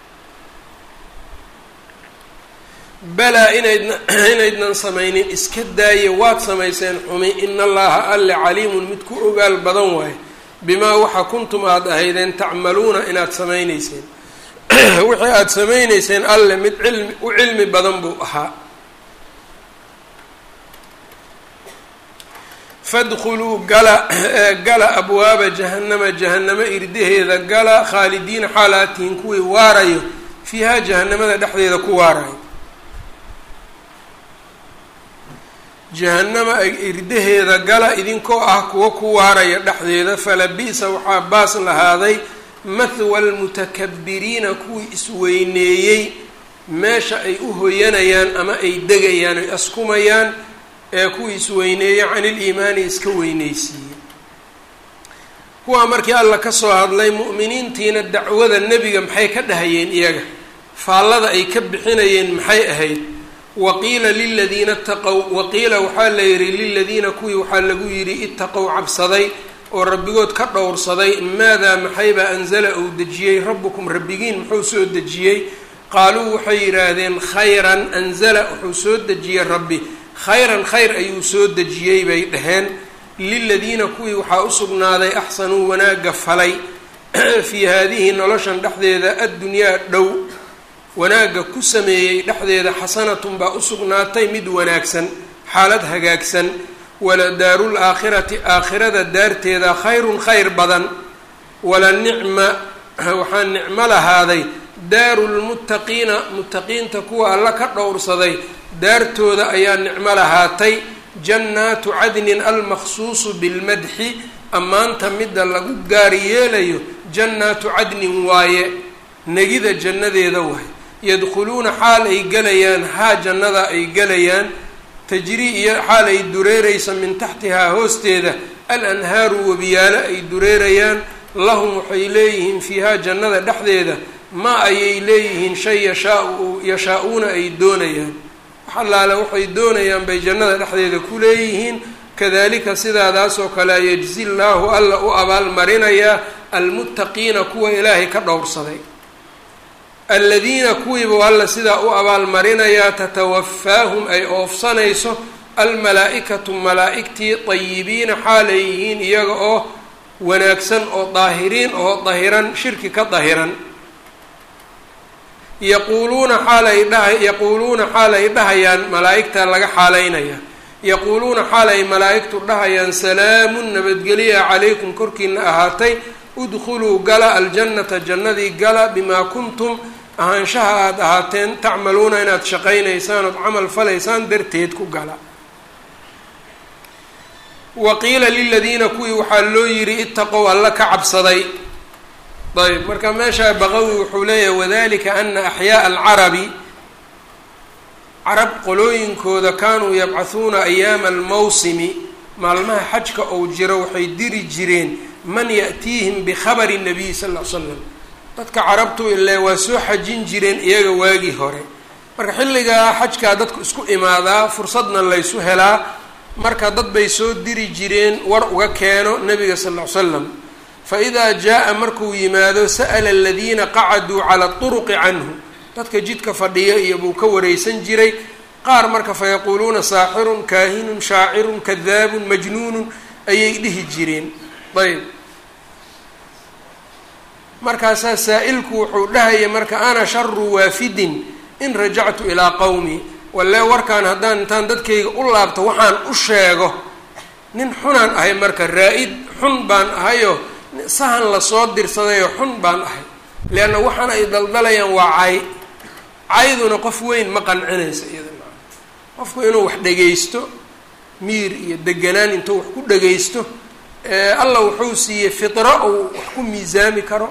balaa inaydna inaydnan samaynin iska daaye waad samayseen xumi ina allaha alle caliimun mid ku ogaal badan waaye bimaa waxa kuntum aada ahaydeen tacmaluuna inaad samaynayseen wixii aada samaynayseen alle mid cilmi u cilmi badan buu ahaa fadkhuluu gala gala abwaaba jahannama jahannamo irdaheeda gala khaalidiina xaalaatihin kuwii waarayo fiihaa jahanamada dhexdeeda ku waarayo jahanama irdaheeda gala idinkoo ah kuwa ku waaraya dhexdeeda falabi'sa waxaa baas lahaaday mathwa almutakabiriina kuwii isweyneeyey meesha ay u hoyanayaan ama ay degayaan ay askumayaan ee kuwii isweyneeyey can iliimaani iska weyneysiiyey kuwaa markii alla ka soo hadlay mu'miniintiina dacwada nebiga maxay ka dhahayeen iyaga faallada ay ka bixinayeen maxay ahayd waqiila liladiina itaqow waqiila waxaa la yidhi liladiina kuwii waxaa lagu yidhi itaqow cabsaday oo rabbigood ka dhowrsaday maadaa maxaybaa anzala uu dejiyey rabbukum rabbigiin muxuu soo dejiyey qaaluu waxay yidhaahdeen khayran anzala wuxuu soo dejiyey rabbi khayran khayr ayuu soo dejiyey bay dhaheen liladiina kuwii waxaa u sugnaaday axsanuu wanaagga falay fii haadihi noloshan dhexdeeda addunyaa dhow wanaagga ku sameeyey dhexdeeda xasanatun baa u sugnaatay mid wanaagsan xaalad hagaagsan wala daarul aakhirati aakhirada daarteeda khayrun khayr badan wala nicma waxaa nicmo lahaaday daaru lmuttaqiina muttaqiinta kuwa alla ka dhowrsaday daartooda ayaa nicmo lahaatay jannaatu cadnin almaqsuusu bilmadxi ammaanta midda lagu gaari yeelayo jannaatu cadnin waaye negida jannadeeda waay yadkhuluuna xaal ay gelayaan haa jannada ay gelayaan tajrii iyo xaal ay dureeraysa min taxtihaa hoosteeda al anhaaru webiyaalo ay dureerayaan lahum waxay leeyihiin fiihaa jannada dhexdeeda maa ayay leeyihiin shay yashaau yashaa-uuna ay doonayaan wax allaale waxay doonayaan bay jannada dhexdeeda ku leeyihiin kadalika sidaadaasoo kale yajzi llaahu alla u abaalmarinayaa almuttaqiina kuwa ilaahay ka dhowrsaday aladiina kuwiiba alla sidaa u abaalmarinayaa tatawafaahum ay oofsanayso almalaa-ikatu malaa-igtii dayibiina xaalay yihiin iyaga oo wanaagsan oo daahiriin oo dahiran shirki ka dahiran yaquuluuna xaal ay dhaha yaquuluuna xaal ay dhahayaan malaa-igta laga xaalaynaya yaquuluuna xaal ay malaa-igtu dhahayaan salaamun nabadgeliya calaykum korkiina ahaatay udkhuluu gala aljannata jannadii gala bimaa kuntum ahaanshaha aada ahaateen tacmaluuna inaad shaqaynaysaan ood camal falaysaan darteed ku gala wa qiila liladiina kuwii waxaa loo yidhi itaqow alla ka cabsaday ayb marka meeshaa baqawi wuxuu leeyahay wadalika ana axyaaa alcarabi carab qolooyinkooda kaanuu yabcahuuna ayaama almawsimi maalmaha xajka ou jiro waxay diri jireen man ya'tiihim bikhabari nabiy sal ll ly slam dadka carabtu ile waa soo xajin jireen iyaga waagii hore marka xilligaa xajkaa dadku isku imaadaa fursadna laysu helaa marka dad bay soo diri jireen war uga keeno nabiga sal ll ly slam fa idaa jaa-a markuu yimaado sa'ala aladiina qacaduu cala turuqi canhu dadka jidka fadhiya iyo buu ka wareysan jiray qaar marka fa yaquuluuna saaxirun kaahinun shaacirun kadaabun majnuunun ayay dhihi jireen ayb markaasaa saa-ilku wuxuu dhahaya marka ana sharu waafidin in rajactu ilaa qowmi walle warkaan haddaan intaan dadkayga u laabto waxaan u sheego nin xunaan ahay marka raa-id xun baan ahayoo sahan lasoo dirsadayoo xun baan ahay leanna waxaan ay daldalayaan waa cay cayduna qof weyn ma qancinaysa iyada qofku inuu wax dhagaysto miir iyo deganaan intuu wax ku dhagaysto alla wuxuu siiyey fitro uu wax ku miisaami karo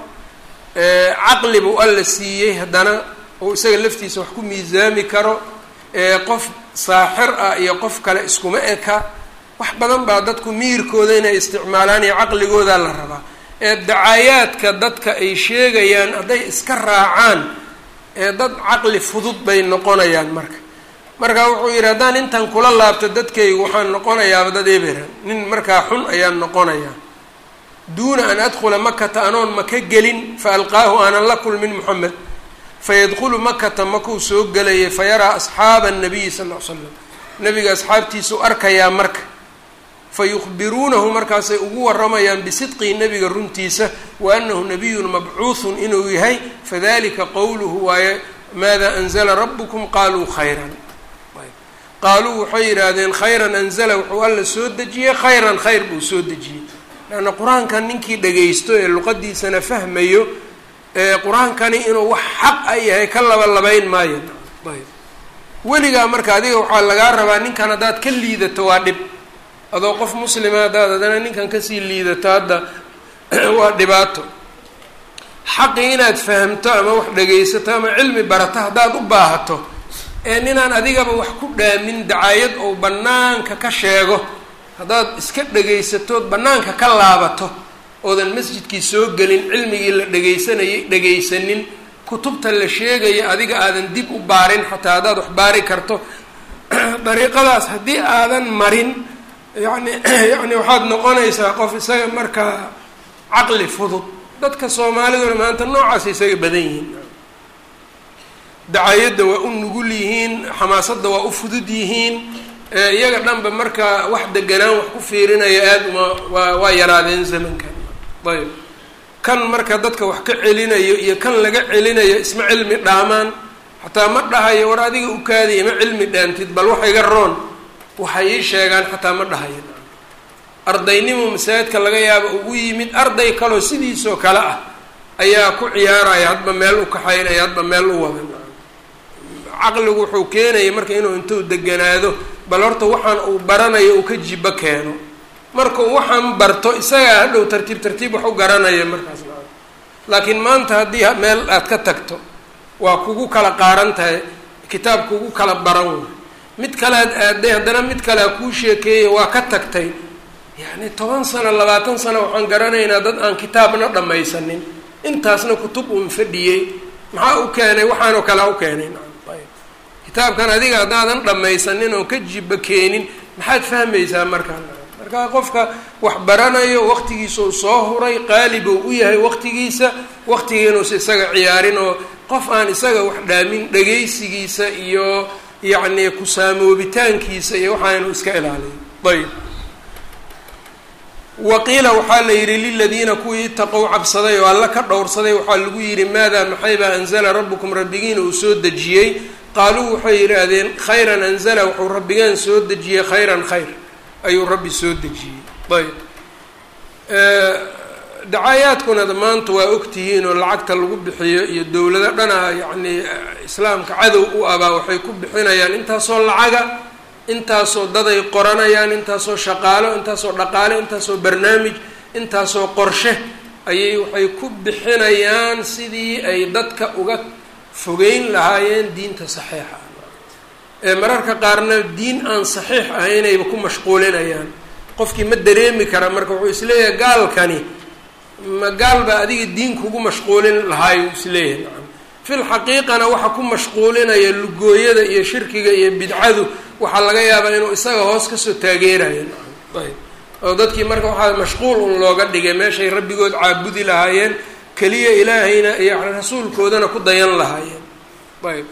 caqli buu alla siiyey haddana uu isaga laftiisa wax ku miisaami karo qof saaxir ah iyo qof kale iskuma eka wax badan baa dadku miirkooda inay isticmaalaan iyo caqligooda la rabaa ee dacaayaadka dadka ay sheegayaan hadday iska raacaan ee dad caqli fudud bay noqonayaan marka marka wuxuu yidhi haddaan intan kula laabto dadkaygu waxaan noqonayaaba dad eberan nin markaa xun ayaan noqonayaa duuna an adkhula makata anoon maka gelin fa alqaahu aanan la kulmin moxamed fayadkhulu makata makuu soo gelayay fa yaraa asxaaba annabiyi sal ll ly slam nabiga asxaabtiisuu arkayaa marka fa yukhbiruunahu markaasay ugu waramayaan bisidqihi nebiga runtiisa wa annahu nabiyun mabcuuhun inuu yahay fadalika qowluhu waaye maada anzala rabukum qaaluu khayran qaaluu waxay yidhaahdeen khayran anzala wuxuu alla soo dejiyey khayran khayr buu soo dejiyey leanna qur-aankan ninkii dhagaysto ee luqadiisana fahmayo ee qur-aankani inuu wax xaq a yahay ka laba labayn maayo ayb weligaa marka adiga waxaa lagaa rabaa ninkan haddaad ka liidato waa dhib adoo qof muslima haddaad haddana ninkan kasii liidato hadda waa dhibaato xaqii inaad fahamto ama wax dhagaysato ama cilmi barato haddaad u baahato ee ninaan adigaba wax ku dhaamin dacaayad ou bannaanka ka sheego haddaad iska dhegaysatood bannaanka ka laabato oodan masjidkii soo gelin cilmigii la dhegaysanayay dhegaysanin kutubta la sheegaya adiga aadan dib u baarin xataa haddaad wax baari karto dariiqadaas haddii aadan marin yani yacni waxaad noqonaysaa qof isaga markaa caqli fudud dadka soomaaliduna maanta noocaas isaga badan yihiin dacaayadda waa u nugul yihiin xamaasadda waa u fudud yihiin iyaga dhanba marka wax deganaan wax ku fiirinaya aada uma waa waa yaraadeen zamankan ayb kan marka dadka wax ka celinayo iyo kan laga celinayo isma cilmi dhaamaan xataa ma dhahayo war adiga u kaadiya ma cilmi dhaantid bal wax iga roon waxay ii sheegaan xataa ma dhahayo ardaynimo masaajidka laga yaaba ugu yimid arday kaloo sidiisoo kale ah ayaa ku ciyaaraya hadba meel u kaxaynaya hadba meel u wada caqligu wuxuu keenaya marka inuu intuu deganaado bal horta waxaan uu baranayo uu ka jibo keeno markuu waxaan barto isagaa hadhow tartiib tartiib wax u garanaya markaas laakiin maanta haddii meel aad ka tagto waa kugu kala qaaran tahay kitaab kugu kala baran way mid kalead aaday haddana mid kalea kuu sheekeeyay waa ka tagtay yacni toban sano labaatan sano waxaan garanaynaa dad aan kitaabna dhammaysanin intaasna kutub uun fadhiyey maxaa u keenay waxaanoo kalea u keenay kitaabkan adiga haddaadan dhammaysanin oon ka jiba keenin maxaad fahmaysaa markaa markaa qofka wax baranayo waqtigiisau soo huray qaalibuu u yahay waqtigiisa waqtigiinuusa isaga ciyaarin oo qof aan isaga wax dhaamin dhagaysigiisa iyo yacni kusaamoobitaankiisa iyo waxaanu iska ilaaliyo ayb waqiila waxaa la yidhi liladiina kuwii itaqow cabsaday oo alla ka dhowrsaday waxaa lagu yidhi maadaa maxaybaa anzala rabbukum rabbigiina uu soo dejiyey qaaluu waxay yidhaahdeen khayran anzala wuxuu rabbigeen soo dejiyey khayran khayr ayuu rabbi soo dejiyey ayb dacaayaadkuna maanta waa ogtihiin oo lacagta lagu bixiyo iyo dowlado dhana yacni islaamka cadow u abaa waxay ku bixinayaan intaasoo lacaga intaasoo daday qoranayaan intaasoo shaqaalo intaasoo dhaqaale intaasoo barnaamij intaasoo qorshe ayay waxay ku bixinayaan sidii ay dadka uga fogeyn lahaayeen diinta saxiixa ee mararka qaarna diin aan saxiix ahaynayba ku mashquulinayaan qofkii ma dareemi kara marka wuxuu isleeyahay gaalkani ma gaal baa adiga diin kugu mashquulin lahaayo isleeyahay nacam fil xaqiiqana waxa ku mashquulinaya lugooyada iyo shirkiga iyo bidcadu waxaa laga yaabaa inuu isaga hoos kasoo taageerayo nacam ayb oo dadkii marka waxaa mashquul un looga dhigay meeshay rabbigood caabudi lahaayeen keliya ilaahayna iyo rasuulkoodana ku dayan lahaayeen ayb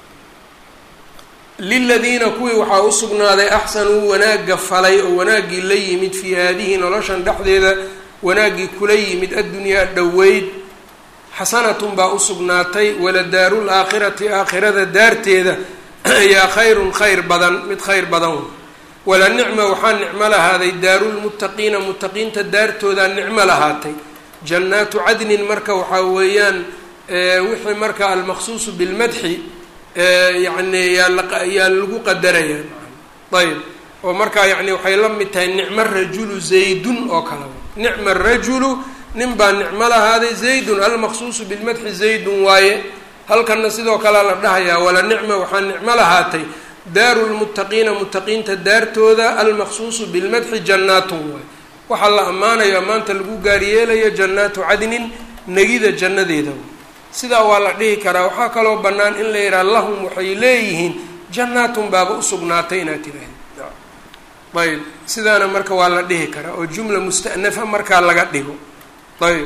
liladiina kuwii waxaa u sugnaaday axsanuu wanaagga falay oo wanaaggii la yimid fii haadihi noloshan dhexdeeda wanaaggii kula yimid addunyaa dhoweyd xasanatun baa u sugnaatay waladaaru laakhirati aakhirada daarteeda ayaa khayrun khayr badan mid khayr badan wala nicma waxaa nicmo lahaaday daarulmuttaqiina muttaqiinta daartoodaa nicmo lahaatay jannaatu cadnin marka waxaa weeyaan wixii marka almaqsuusu bilmadxi yacni yaa lagu qadarayaa ayb oo markaa yacni waxay la mid tahay nicmo rajulu zaydun oo kale nicma rajulu nin baa nicmo lahaaday zaydun almaqsuusu bilmadxi zaydun waaye halkanna sidoo kalea la dhahayaa wala nicma waxaa nicmo lahaatay daaru lmuttaqiina muttaqiinta daartooda almaqsuusu bilmadxi jannaatun waaye waxaa la ammaanayo ammaanta lagu gaaryeelayo jannaatu cadnin negida jannadeeda sidaa waa la dhihi karaa waxaa kaloo bannaan in la yidhaha lahum waxay leeyihiin jannaatun baaba usugnaatay inaad tiraahdi ayb sidaana marka waa la dhihi karaa oo jumla musta'nafa markaa laga dhigo ayb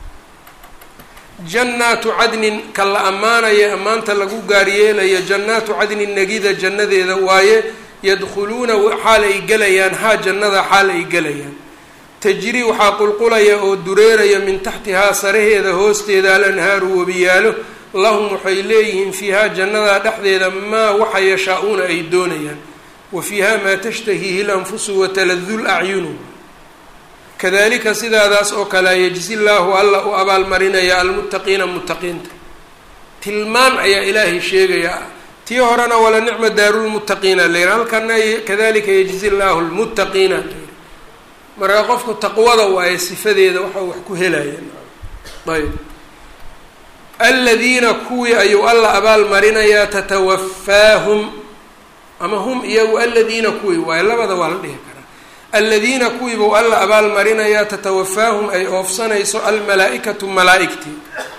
jannaatu cadnin ka la ammaanaya ammaanta lagu gaaryeelayo jannaatu cadnin negida jannadeeda waaye yadkhuluuna xaal ay gelayaan haa jannada xaal ay gelayaan tajri waxaa qulqulaya oo dureeraya min taxtihaa saraheeda hoosteeda alanhaaru webiyaalo lahum waxay leeyihiin fiihaa jannadaa dhexdeeda maa waxa yashaa-uuna ay doonayaan wa fiiha maa tashtahiihi lanfusu wataladu lacyunu kadalika sidaadaas oo kalea yejzi llaahu alla u abaalmarinaya almuttaqiina muttaqiinta tilmaan ayaa ilaahay sheegaya tii horena wala nicma daarulmuttaqiina layidhi halkana kadalika yejzi llaahu lmuttaqiina layidhi marka qofku taqwada waaye sifadeeda waxa wax ku helaya ayb aladiina kuwii ayuu alla abaal marinayaa tatawaffaahum ama hum iyagu aladiina kuwii waaye labada waa la dhihi karaa aladiina kuwii buu alla abaal marinayaa tatawaffaahum ay oofsanayso almalaa-ikatu malaa-igtii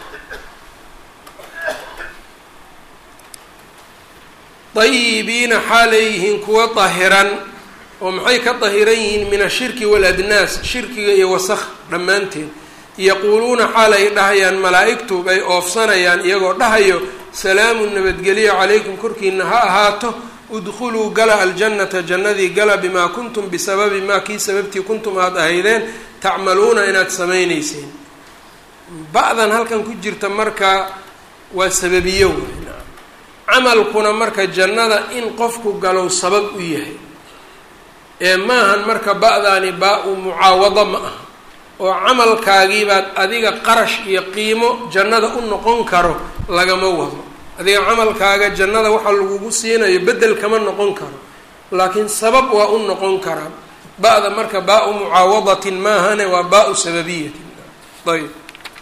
dayibiina xaalay yihiin kuwa dahiran oo maxay ka dahiran yihiin min ashirki waaladnaas shirkiga iyo wasakh dhammaanteed yaquuluuna xaal ay dhahayaan malaa-igtu bay oofsanayaan iyagoo dhahayo salaamun nabadgelyo calaykum korkiina ha ahaato udkhuluu gala aljannata jannadii gala bimaa kuntum bisababi maa kii sababtii kuntum aada ahaydeen tacmaluuna inaad samaynayseen ba-dan halkan ku jirta marka waa sababiyo wey camalkuna marka jannada in qofku galow sabab u yahay ee maahan marka ba-daani baa-u mucaawado ma aha oo camalkaagiibaad adiga qarash iyo qiimo jannada u noqon karo lagama wado adiga camalkaaga jannada waxa lagugu siinayo beddel kama noqon karo laakiin sabab waa u noqon karaa ba-da marka baa-u mucaawadatin maahane waa baa-u sababiyatin ayb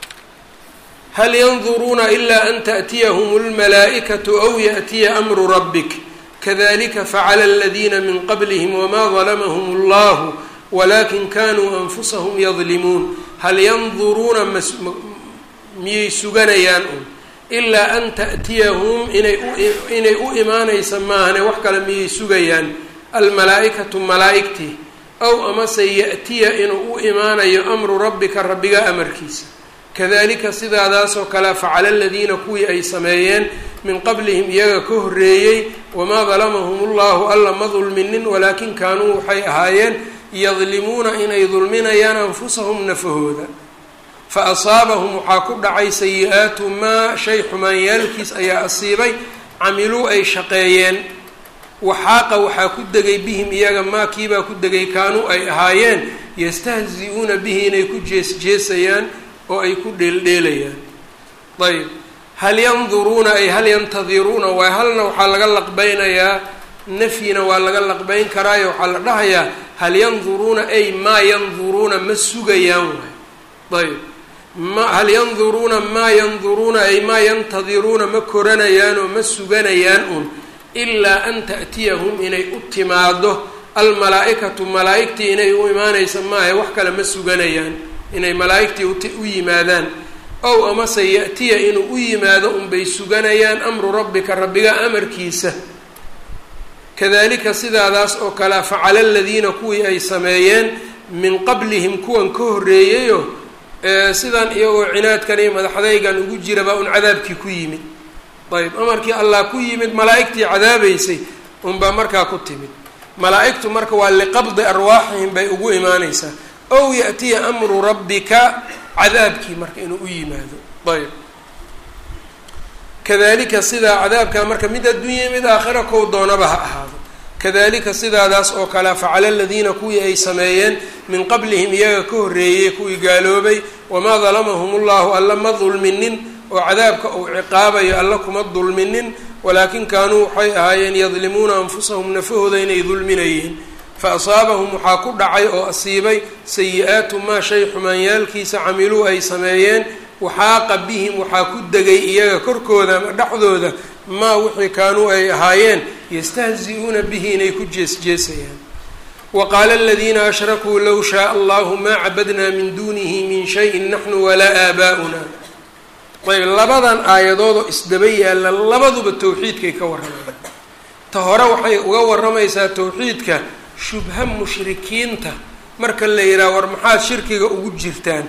hal yanduruuna ilaa an taأtiyahum اlmalaa'ikatu aw yaأtiya amru rabbik kadalika facala aladiina min qablihim wma dalamahum اllahu walakin kanuu anfusahum yadlimuun hal yanduruuna miyay suganayaan un ilaa an taأtiyahum inay u imaanaysa maahane wax kale miyay sugayaan almalaa-ikatu malaa'igtii aw amase yaأtiya inuu u imaanayo amru rabbika rabbiga amarkiisa kadalika sidaadaasoo kale facala aladiina kuwii ay sameeyeen min qablihim iyaga ka horreeyey wamaa dalamahum ullahu alla ma dulminin walaakin kaanuu waxay ahaayeen yadlimuuna inay dulminayaan anfusahum nafahooda fa asaabahum waxaa ku dhacay sayi-aatu maa shay xumaanyaalkiis ayaa asiibay camiluu ay shaqeeyeen waxaaqa waxaa ku degay bihim iyaga maa kiibaa ku degay kaanuu ay ahaayeen yastahzi-uuna bihi inay ku jees-jeesayaan oo ay ku dheeldheelayaan ayb hal yanduruuna ay hal yantadiruuna waay halna waxaa laga laqbeynayaa nafyina waa laga laqbeyn karaayo waxaa la dhahayaa hal yanduruuna ay maa yanduruuna ma sugayaan waay ayb ma hal yanduruuna maa yanduruuna ay maa yantadiruuna ma koranayaan oo ma suganayaan un ilaa an ta'tiyahum inay u timaado almalaa-ikatu malaa-igtii inay u imaanaysa maaha wax kale ma suganayaan inay malaa-igtii u yimaadaan ow amase ya-tiya inuu u yimaado unbay suganayaan amru rabbika rabbiga amarkiisa kadalika sidaadaas oo kalea facala aladiina kuwii ay sameeyeen min qablihim kuwan ka horreeyayo sidan iyagoo cinaadkan iyo madaxdaygan ugu jirabaa un cadaabkii ku yimid ayb amarkii allah ku yimid malaa-igtii cadaabaysay unbaa markaa ku timid malaa-igtu marka waa liqabdi arwaaxihim bay ugu imaaneysaa ow yaأtiya amru rabbika cadaabkii marka inuu u yimaado ayb kadalika sidaa cadaabkaa marka mid adduunya mid aakhira kow doonaba ha ahaado kadalika sidaadaas oo kale facala aladiina kuwii ay sameeyeen min qablihim iyaga ka horreeyey kuwii gaaloobay wamaa dalamahum ullahu alla ma dulminin oo cadaabka uu ciqaabayo alla kuma dulminin walaakin kaanuu waxay ahaayeen yadlimuuna anfusahum nafahooda inay dulminayeen fa asaabahum waxaa ku dhacay oo asiibay sayi-aatu maa shay xumaanyaalkiisa camiluu ay sameeyeen waxaaqa bihim waxaa ku degay iyaga korkooda ama dhexdooda maa wixii kaanuu ay ahaayeen yastahzi-uuna bihi inay ku jees-jeesayaan wa qaala aladiina ashrakuu low shaaa allahu maa cabadnaa min duunihi min shayin naxnu walaa aabaa'una ayb labadan aayadoodoo isdaba yaalla labaduba towxiidkay ka warramayaan ta hore waxay uga warramaysaa towxiidka shubha mushrikiinta marka la yidhaha war maxaad shirkiga ugu jirtaan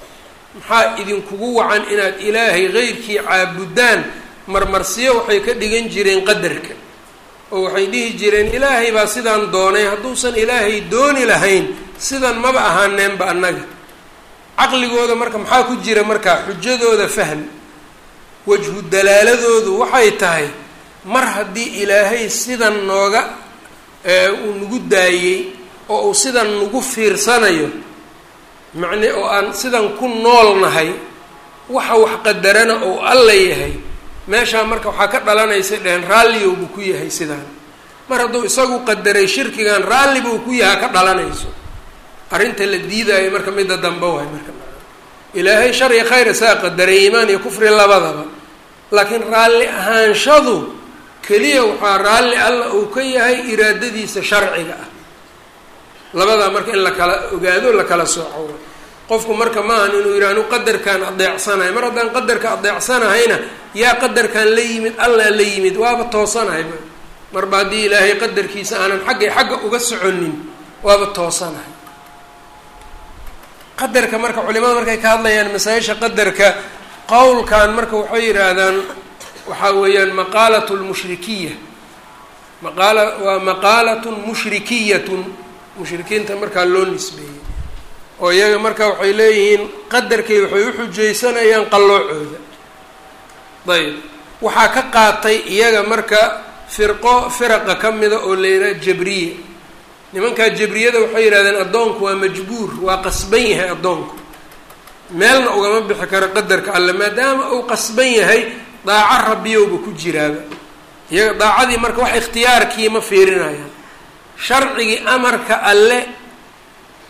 maxaa idinkugu wacan inaad ilaahay qeyrkii caabudaan marmarsiyo waxay ka dhigan jireen qadarka oo waxay dhihi jireen ilaahay baa sidaan doonay hadduusan ilaahay dooni lahayn sidan maba ahaaneenba annaga caqligooda marka maxaa ku jira markaa xujadooda fahm wajhu dalaaladoodu waxay tahay mar haddii ilaahay sidan nooga uu nagu daayey oo uu sidan nagu fiirsanayo macne oo aan sidan ku nool nahay waxa wax qadarana oo alla yahay meeshaa marka waxaa ka dhalanaysa dheheen raalliyow buu ku yahay sidaan mar hadduu isagu qadaray shirkigan raalli buu ku yahaa ka dhalanayso arrinta la diidaayo marka midda dambe waay marka ilaahay shar iyo khayr isaa qadaray iimaan iyo kufri labadaba laakiin raalli ahaanshadu keliya waxaa raalli alla uu ka yahay iraadadiisa sharciga ah labadaa marka in la kala ogaado la kala sooco qofku marka maahan inuu yidhaha anu qadarkaan adeecsanahay mar haddaan qadarka adeecsanahayna yaa qadarkaan la yimid allaa la yimid waaba toosanahay marba haddii ilaahay qadarkiisa aanan xaggay xagga uga soconin waaba toosanahay qadarka marka culimada markay ka hadlayaan masaa-isha qadarka qowlkan marka waxay yidhaahdaan waxaa weeyaan maqaalat lmushrikiya maqaala waa maqaalatun mushrikiyatun mushrikiinta markaa loo nisbeeyey oo iyaga marka waxay leeyihiin qadarkay waxay u xujaysanayaan qalloocooda ayb waxaa ka qaatay iyaga marka firqo firaqa ka mida oo la yidhaha jabriya nimankaa jabriyada waxay yidhahdeen addoonku waa majbuur waa qasban yahay addoonku meelna ugama bixi karo qadarka alle maadaama uu qasban yahay daaco rabbiyowba ku jiraaba iyaga daacadii marka wax ikhtiyaarkii ma fiirinayaan sharcigii amarka alle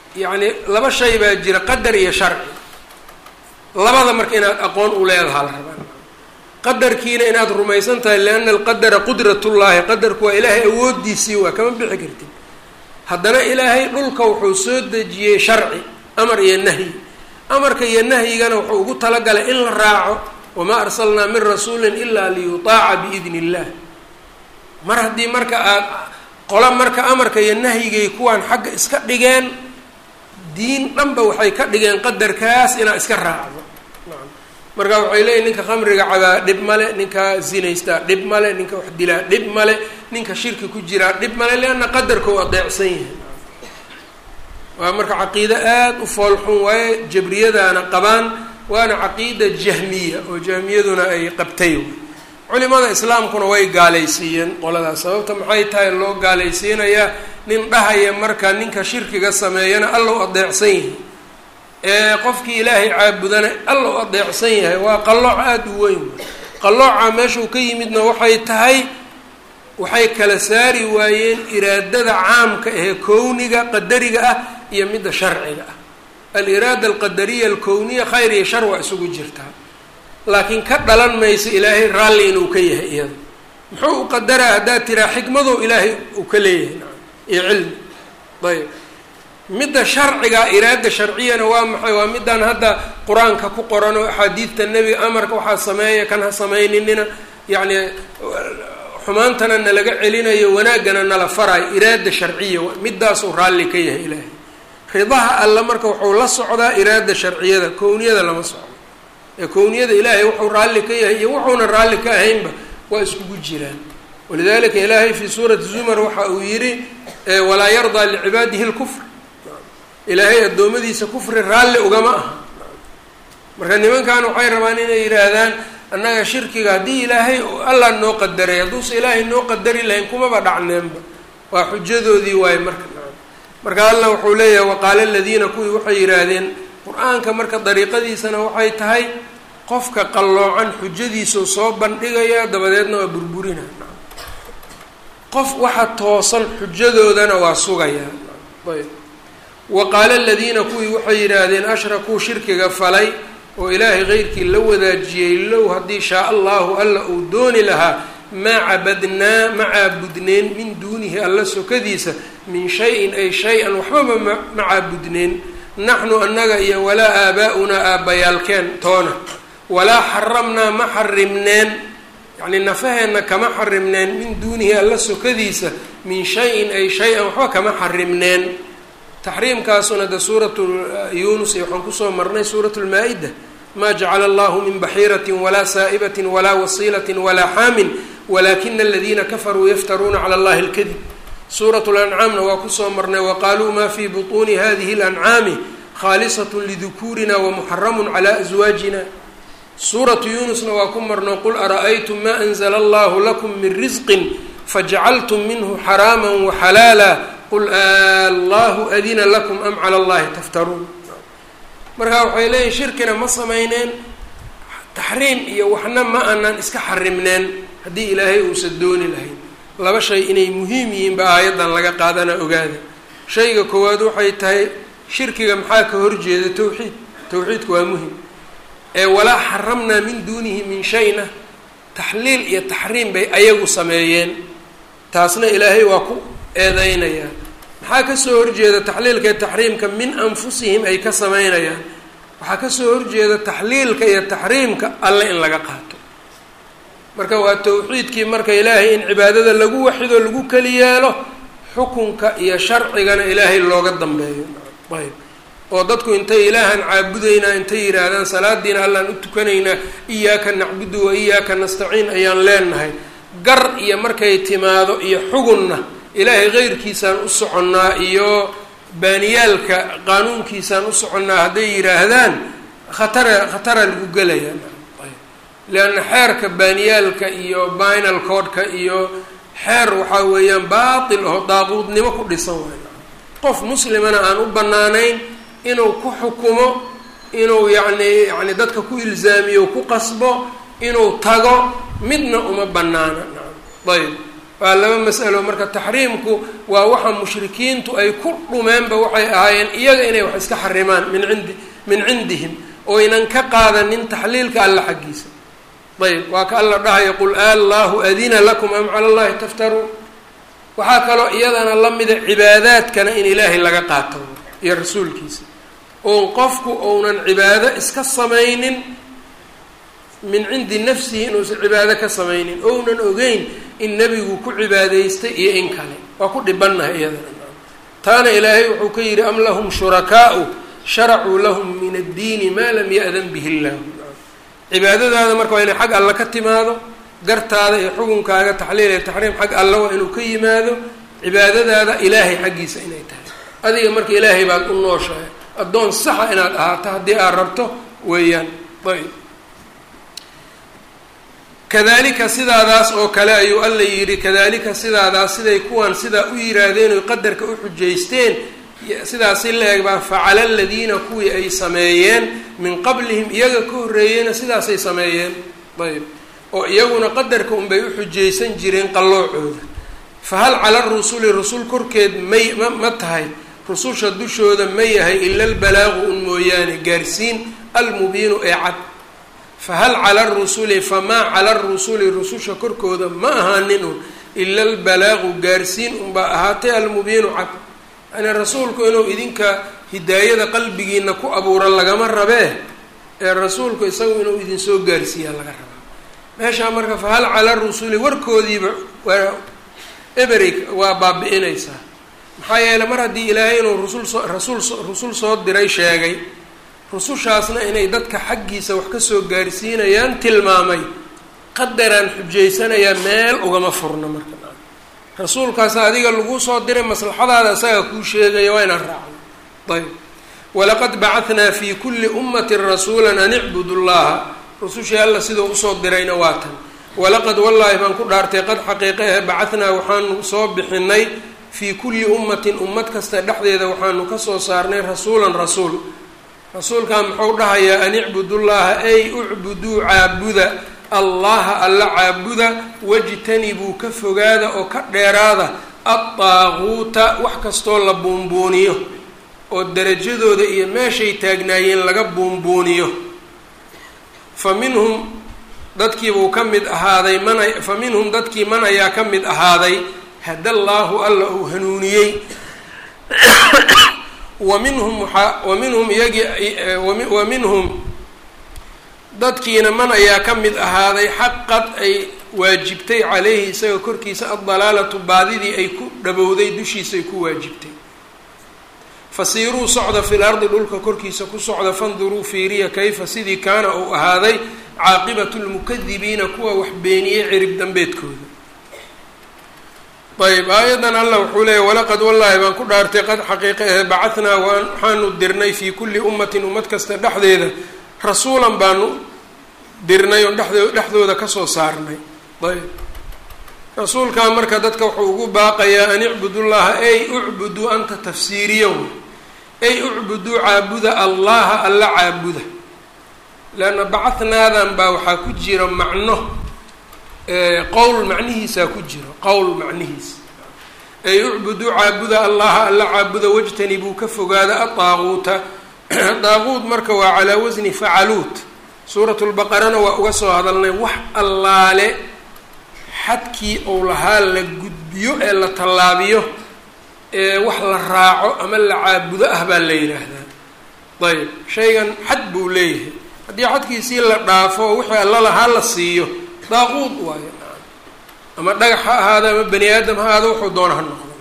yacni laba shay baa jira qadar iyo sharci labada marka inaad aqoon u leedahaa la rabaa qadarkiina inaad rumaysan tahay lianna alqadara qudratullaahi qadarku waa ilaahay awoodiisii waa kama bixi kartid haddana ilaahay dhulka wuxuu soo dejiyey sharci amar iyo nahyi amarka iyo nahyigana wuxuu ugu talagalay in la raaco wamaa arsalnaa min rasuulin ilaa liyutaaca biidni illah mar haddii marka aad qola marka amarka iyo nahyigay kuwaan xagga iska dhigeen diin dhanba waxay ka dhigeen qadarkaas inaad iska raacdo marka waxay leeyihin ninka khamriga cabaa dhib male ninka zinaystaa dhib male ninka wax dilaa dhib male ninka shirki ku jiraa dhib male lianna qadarka u adeecsan yahay waa marka caqiido aada u foolxun waaye jabriyadaana qabaan waana caqiida jahmiya oo jahmiyaduna ay qabtay culimada islaamkuna way gaalaysiiyeen qoladaas sababta maxay tahay loo gaalaysiinayaa nin dhahaya marka ninka shirkiga sameeyana alla u adeecsan yahay ee qofkii ilaahay caabudana alla u adeecsan yahay waa qallooc aada u weyn qallooca meeshuu ka yimidna waxay tahay waxay kala saari waayeen iraadada caamka ee kowniga qadariga ah iyo midda sharciga ah aliraada alqadariya alkowniya khayr iyo shar waa isugu jirtaa laakiin ka dhalan mayso ilaahay raalli inuu ka yahay iyada muxuu u qadaraa haddaad tiraa xikmadou ilaahay uu ka leeyahay iyo cilmi ayb midda sharciga iraada sharciyana waa maxay waa middan hadda qur-aanka ku qoran oo axaadiidta nebiga amarka waxaa sameeya kan ha samayninina yacni xumaantana nalaga celinayo wanaaggana nala farayo iraada sharciya middaasuu raalli ka yahay ilaahay ridaha alla marka wuxuu la socdaa iraada sharciyada kowniyada lama socdo ee kowniyada ilaahay wuxuu raalli ka yahay iyo wuxuuna raalli ka ahaynba waa iskugu jiraan walidalika ilaahay fii suurati zumar waxa uu yidhi walaa yardaa licibaadihi lkufr ilaahay addoommadiisa kufri raalli ugama aha marka nimankan waxay rabaan inay yidhaahdaan annaga shirkiga haddii ilaahay allah noo qadaray hadduusa ilaahay noo qadari lahayn kumaba dhacneenba waa xujadoodii waaye marka marka allah wuxuu leeyahay waqaala aladiina kuwii waxay yidhaahdeen qur-aanka marka dariiqadiisana waxay tahay qofka qalloocan xujadiisau soo bandhigaya dabadeedna waa burburina qof waxa toosan xujadoodana waa sugayaa ayb wa qaala aladiina kuwii waxay yidhaahdeen ashrakuu shirkiga falay oo ilaahay keyrkii la wadaajiyey low haddii shaa allahu alla uu dooni lahaa maa cabadnaa ma caabudneen min duunihi alla sokadiisa min shay-in ay shay-an waxbaba ma ma caabudneen naxnu annaga iyo walaa aabaa-unaa aabbayaalkeen toona walaa xaramnaa ma xarimneen yacni nafaheenna kama xarimneen min duunihi alla sokadiisa min shay-in ay shay-an waxba kama xarimneen taxriimkaasuna de suuratu yuunus iyo waxaan kusoo marnay suuratu lmaa-ida maa jacala allahu min baxiiratin walaa saa'ibatin walaa wasiilatin walaa xaamin walakina aladiina kafaruu yaftaruuna cala allahi lkadib suuratu lancaamna waa kusoo marnay waqaaluu maa fii butuuni hadihi lancaami khaalisat lidukuurina wamuxaramun cala aswaajina suuratu yuunusna waa ku marno qul ara'aytum ma anzla allahu lakum min risqin fajacaltum minhu xaraama waxalaala qul allahu adina lakum am cala allahi taftaruun marka waxay leeyihin shirkina ma samayneen taxriim iyo waxna ma aanan iska xarimneen haddii ilaahay uusan dooni lahayn laba shay inay muhiim yihiin ba aayaddan laga qaadana ogaada shayga koowaad waxay tahay shirkiga maxaa ka horjeeda tawxiid tawxiidku waa muhim ee walaa xaramnaa min duunihi min shayna taxliil iyo taxriim bay ayagu sameeyeen taasna ilaahay waa ku eedeynayaa maxaa kasoo horjeeda taxliilka iyo taxriimka min anfusihim ay ka sameynayaan waxaa kasoo horjeeda taxliilka iyo taxriimka alle in laga qaato marka waa tawxiidkii marka ilaahay in cibaadada lagu waxido lagu keli yeelo xukunka iyo sharcigana ilaahay looga dambeeyo ayb oo dadku intay ilaahan caabudaynaa intay yidhaahdaan salaadiina allaan u tukanaynaa iyaaka nacbudu wa iyaaka nastaciin ayaan leenahay gar iyo markay timaado iyo xugunna ilaahay keyrkiisaan u soconnaa iyo baaniyaalka qaanuunkiisaan u soconnaa hadday yidhaahdaan khatara khatara lagu gelayaa leanna xeerka baaniyaalka iyo binal codka iyo xeer waxaa weeyaan baatil oo daaquudnimo ku dhisan waay qof muslimana aan u bannaanayn inuu ku xukumo inuu yacni yacni dadka ku ilzaamiyo ku qasbo inuu tago midna uma bannaana ayb waa laba mas'alo marka taxriimku waa waxa mushrikiintu ay ku dhumeenba waxay ahaayeen iyaga inay wax iska xarimaan min cindi min cindihim oynan ka qaadanin taxliilka alla xaggiisa ayb waa ka alla dhahaya qul allahu adina lakum am cala allahi taftaruun waxaa kaloo iyadana la mida cibaadaadkana in ilaahay laga qaato iyo rasuulkiisa oon qofku ounan cibaado iska samaynin min cindi nafsihi inuusan cibaado ka samaynin ounan ogeyn in nebigu ku cibaadaystay iyo in kale waa ku dhibannahay iyadana taana ilaahay wuxuu ka yidhi am lahum shurakaau sharacuu lahum min addiini maa lam ya-dan bihi illahu cibaadadaada marka waa inay xag alla ka timaado gartaada iyo xukunkaaga taxliil iyo taxriim xag alla waa inuu ka yimaado cibaadadaada ilaahay xaggiisa inay tahay adiga marka ilaahay baad u nooshahay addoon saxa inaad ahaato haddii aad rabto weeyaan ayb kadalika sidaadaas oo kale ayuu alla yidhi kadalika sidaadaas siday kuwan sidaa u yiraahdeen oy qadarka u xujaysteen sidaasi la eg baa facala aladiina kuwii ay sameeyeen min qablihim iyaga ka horreeyeyna sidaasay sameeyeen ayb oo iyaguna qadarka unbay u xujaysan jireen qalloocooda fa hal cala rusuli rusul korkeed may ma ma tahay rususha dushooda ma yahay ila albalaagu un mooyaane gaarsiin almubiinu ee cad fa hal cala arusuli famaa cala arusuli rususha korkooda ma ahaanin un ila albalaagu gaarsiin unbaa ahaatay almubiinu cad yani rasuulku inuu idinka hidaayada qalbigiina ku abuuro lagama rabee ee rasuulku isagu inuu idinsoo gaarsiiyaa laga rabaa meeshaa marka fa hal cala rusuli warkoodiiba waa eberig waa baabi-inaysaa maxaa yeeley mar haddii ilaahay inuu rusul soo rasuul rusul soo diray sheegay rusushaasna inay dadka xaggiisa wax kasoo gaarsiinayaan tilmaamay qadaraan xujaysanayaa meel ugama furno marka rasuulkaas adiga lagu soo diray maslaxadaada isaga kuu sheegaya waa inaan raacno ayb walaqad bacahnaa fi kuli ummati rasuula an icbudu llaha rusushii alla sidoo usoo dirayna waa tan walaqad wallaahi baan ku dhaartay qad xaqiiqa eh bacahnaa waxaanu soo bixinay fii kulli ummatin ummad kasta dhexdeeda waxaanu kasoo saarnay rasuulan rasuul rasuulkan muxuu dhahayaa an icbudu llaha ay ucbuduu caabuda allaha alla caabuda wajtanibuu ka fogaada oo ka dheeraada addaaquuta wax kastoo la buunbuuniyo oo derajadooda iyo meeshay taagnaayeen laga buunbuuniyo fa minhum dadkiibuu ka mid ahaaday mana fa minhum dadkii man ayaa ka mid ahaaday hada llaahu alla uu hanuuniyey wa minhum waaa wa minhum iyagii wa minhum dadkiina man ayaa ka mid ahaaday xaqad ay waajibtay caleyhi isaga korkiisa addalaalatu baadidii ay ku dhabowday dushiisaay ku waajibtay fasiiruu socda fil ardi dhulka korkiisa ku socda fanduruu fiiriya kayfa sidii kaana uu ahaaday caaqibatu lmukadibiina kuwa wax beeniyey cirib dambeedkooda ayb aayadan allah wuxuu leeyahy walaqad wallaahi baan ku dhaartay qad xaqiiqa ahe bacahnaa waan waxaanu dirnay fii kulli ummatin ummad kasta dhexdeeda rasuulan baanu dirnay oon dhexdoo dhexdooda kasoo saarnay ayb rasuulkaa marka dadka wuxuu ugu baaqayaa an icbudullaha ay ucbuduu anta tafsiiriyo ay ucbuduu caabuda allaha alla caabuda leanna bacahnaadan baa waxaa ku jira macno qowl macnihiisaa ku jiro qowl macnihiisa ay ucbuduu caabuda allaha alla caabuda wajtanibuu ka fogaada adaaquuta daaquud marka waa calaa wasni facaluut suurat lbaqarana waa uga soo hadalnay wax allaale xadkii ou lahaa la gudbiyo ee la tallaabiyo ee wax la raaco ama la caabudo ah baa la yidhaahdaa ayb shaygan xad buu leeyahay haddii xadkiisii la dhaafo oo wixii alla lahaa la siiyo daaquud waayo ama dhagax ha ahaado ama bani aadam ha ahaado wuxuu doona ha noqdo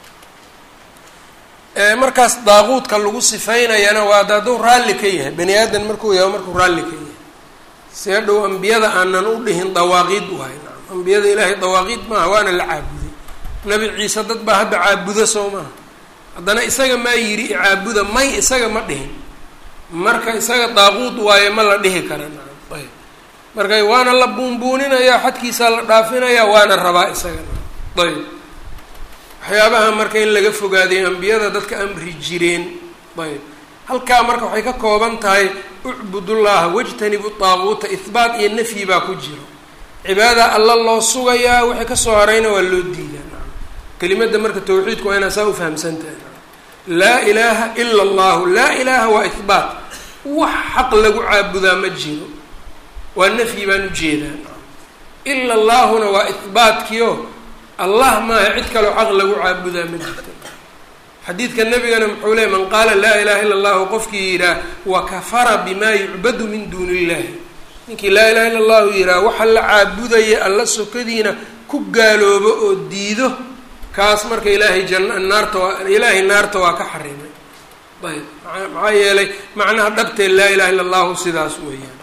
markaas daaquudka lagu sifaynayana waa da hadduu raalli ka yahay bani aadan markuu yahay markuu raalli ka yahay see dhow ambiyada aanan u dhihin dawaaqiid waayo ambiyada ilaahay dawaaqiid maaha waana la caabuday nabi ciise dad baa hadda caabudo soo maaha haddana isaga maa yidhi caabuda may isaga ma dhihin marka isaga daaquud waayo ma la dhihi kara ayb marka waana la buunbuuninayaa xadkiisaa la dhaafinayaa waana rabaa isaga ayb waxyaabaha marka in laga fogaaday ambiyada dadka amri jireen ayb halkaa marka waxay ka kooban tahay ucbudullaha wajtanibu daaquuta ihbaat iyo nafyi baa ku jiro cibaada alla loo sugayaa wixii kasoo harayna waa loo diidaa kelimadda marka tawxiidku waa inaa saa ufahamsantahay laa ilaaha ila allahu laa ilaaha waa ihbaat wax xaq lagu caabudaa ma jiro waa nafyi baan ujeedaa ila allaahuna waa ihbaatkiio allah maaha cid kaloo xaq lagu caabudaa ma jirto xadiidka nabigana muxuu leey man qaala laa ilaha illa allahu qofkii yidhaah wakafara bimaa yucbadu min duuni illahi ninkii laa ilaha illa allahu yidhaah waxa la caabudaya alla sokadiina ku gaaloobo oo diido kaas marka ilaahay janna naarta waa ilaahay naarta waa ka xarimay ayb maxaa yeelay macnaha dhabtee laa ilaha illa allahu sidaas weeyaan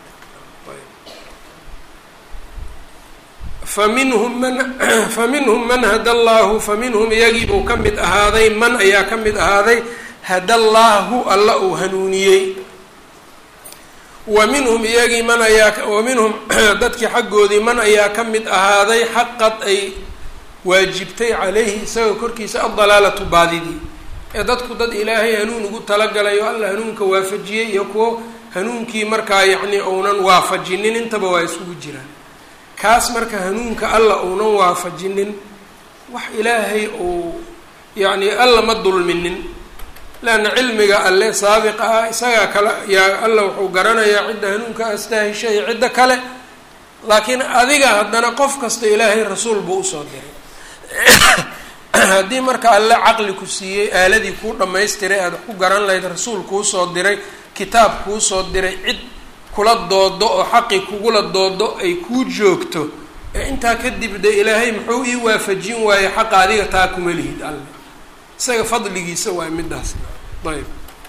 faminhum man faminhum man hada allaahu faminhum iyagii buu ka mid ahaaday man ayaa ka mid ahaaday hada allaahu alla uu hanuuniyey wa minhum iyagii man ayaa wa minhum dadkii xaggoodii man ayaa ka mid ahaaday xaqad ay waajibtay calayhi isagao korkiisa addalaalatu baadidii ee dadku dad ilaahay hanuun ugu talagalayo alla hanuunka waafajiyey iyo kuwo hanuunkii markaa yacni uunan waafajinin intaba waa isugu jiraan kaas marka hanuunka alla uunan waafajinin wax ilaahay uu yacni alla ma dulminin leanna cilmiga alle saabiqa ah isagaa kale yaa alla wuxuu garanayaa cidda hanuunka astaahisha iyo cidda kale laakiin adiga haddana qof kasta ilaahay rasuul buu usoo diray haddii marka alle caqli ku siiyey aaladii kuu dhammaystiray aada ku garan lahayd rasuul kuu soo diray kitaab kuu soo diray cid kula doodo oo xaqi kugula doodo ay kuu joogto ee intaa kadib de ilaahay muxuu ii waafajin waaye xaqa adiga taa kuma lihid alle isaga fadligiisa waay midaas ayb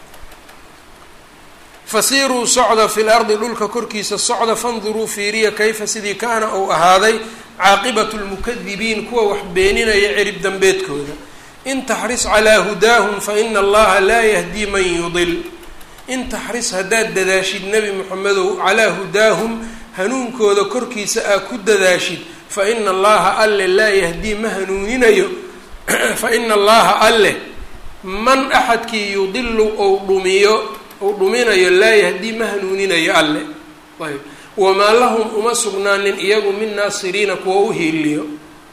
fasiiruu socda fi lardi dhulka korkiisa socda fanduruu fiiriya kayfa sidii kaana uu ahaaday caaqibatu lmukadibiin kuwa wax beeninaya cirib dambeedkooda in taxris calaa hudaahum fa ina allaha laa yahdii man yudil in taxris haddaad dadaashid nebi moxamedow calaa hudaahum hanuunkooda korkiisa aa ku dadaashid fa ina allaha alle laa yahdii ma hanuuninayo fa ina allaha alle man axadkii yudilu ou dhumiyo ou dhuminayo laa yahdii ma hanuuninayo alle ayb wamaa lahum uma sugnaanin iyagu min naasiriina kuwa u hiiliyo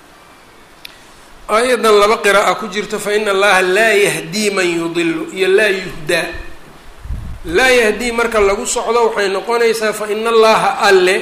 aayadan laba qira'a ku jirto fa ina allaha laa yahdii man yudilu iyo laa yuhdaa laa yahdii marka lagu socdo waxay noqonaysaa fa ina allaha alle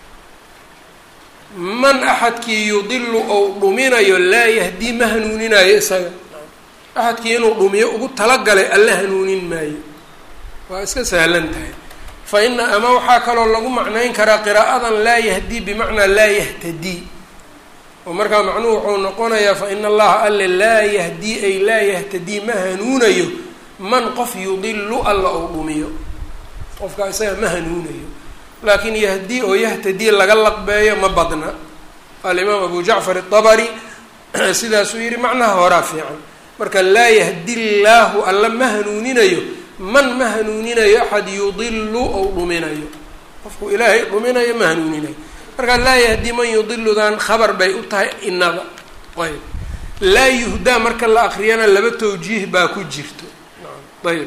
man axadkii yudilu ou dhuminayo laa yahdii ma hanuuninayo isaga axadkii inuu dhumiyo ugu talagalay alle hanuunin maayo waa iska sahlan tahay fa ina ama waxaa kaloo lagu macnayn karaa qiraa'adan laa yahdii bimacnaa laa yahtadii oo markaa macnuhu wuxuu noqonayaa fa ina allaha alle laa yahdii ay laa yahtadii ma hanuunayo man qof yudilu alla ou dhumiyo qofkaa isaga ma hanuunayo laakiin yahdii oo yahtadii laga laqbeeyo ma badna alimaam abu jacfar الطabri sidaasuu yihi macnaha horaa fiican marka laa yahdi llaahu alla ma hanuuninayo man ma hanuuninayo axad yudilu ou dhuminayo qofku ilaahay dhuminayo ma hanuuninayo marka laa yahdi man yudiludan khabar bay u tahay inada ayb laa yuhdaa marka la akriyana laba tawjiih baa ku jirto ayb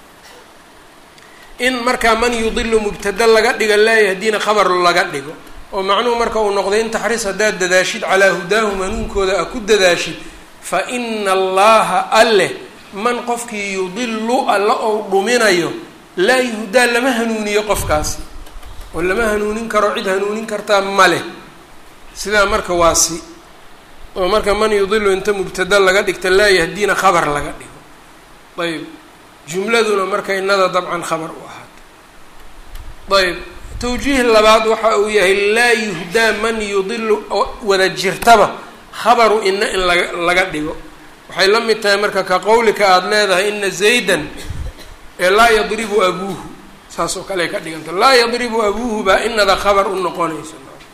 in markaa man yudilu mubtada laga dhigo laa yahdina khabar laga dhigo oo macnuhu marka uu noqday in taxriis haddaad dadaashid calaa hudaahum hanuunkooda a ku dadaashid fa ina allaha alleh man qofkii yudilu alla ou dhuminayo laa yuhdaa lama hanuuniyo qofkaasi oo lama hanuunin karo cid hanuunin kartaa ma leh sidaa marka waa si oo marka man yudilu inta mubtada laga dhigta laa yahdiina khabar laga dhigo ayb jumladuna marka inada dabcan khabar u ahaato ayb tawjiih labaad waxa uu yahay laa yuhdaa man yudilu oo wada jirtaba khabaru ina in laga laga dhigo waxay la mid tahay marka ka qowlika aada leedahay ina zaydan ee laa yadribu abuuhu saas oo kale ay ka dhiganta laa yadribu abuuhu baa inada khabar u noqonaysa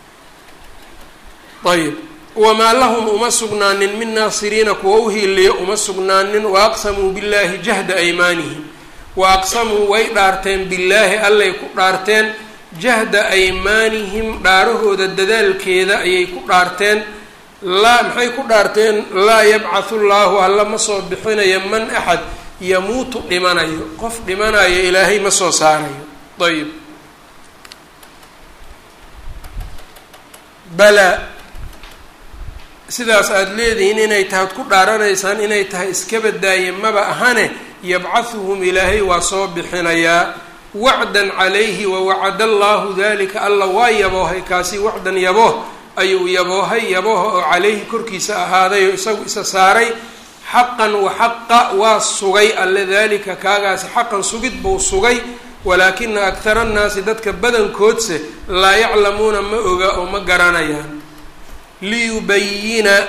ayb wamaa lahum uma sugnaanin min naasiriina kuwa u hiiliyo uma sugnaanin waaqsamuu billaahi jahda aymaanihim wa aqsamuu way dhaarteen billaahi allay ku dhaarteen jahda aymaanihim dhaarahooda dadaalkeeda ayay ku dhaarteen laa maxay ku dhaarteen laa yabcathu llaahu alla ma soo bixinayo man axad yamuutu dhimanayo qof dhimanayo ilaahay ma soo saarayo ayib balaa sidaas aada leedihiin inay tahay ad ku dhaaranaysaan inay tahay iska badaaye maba ahane yabcahuhum ilaahay waa soo bixinayaa wacdan calayhi wawacada allahu dalika alla waa yaboohay kaasi wacdan yabooh ayuu yaboohay yabooha oo calayhi korkiisa ahaaday oo isagu isa saaray xaqan wa xaqa waa sugay alle dalika kaagaasi xaqan sugid buu sugay walaakina akhara annaasi dadka badankoodse laa yaclamuuna ma oga oo ma garanayaan liyubayina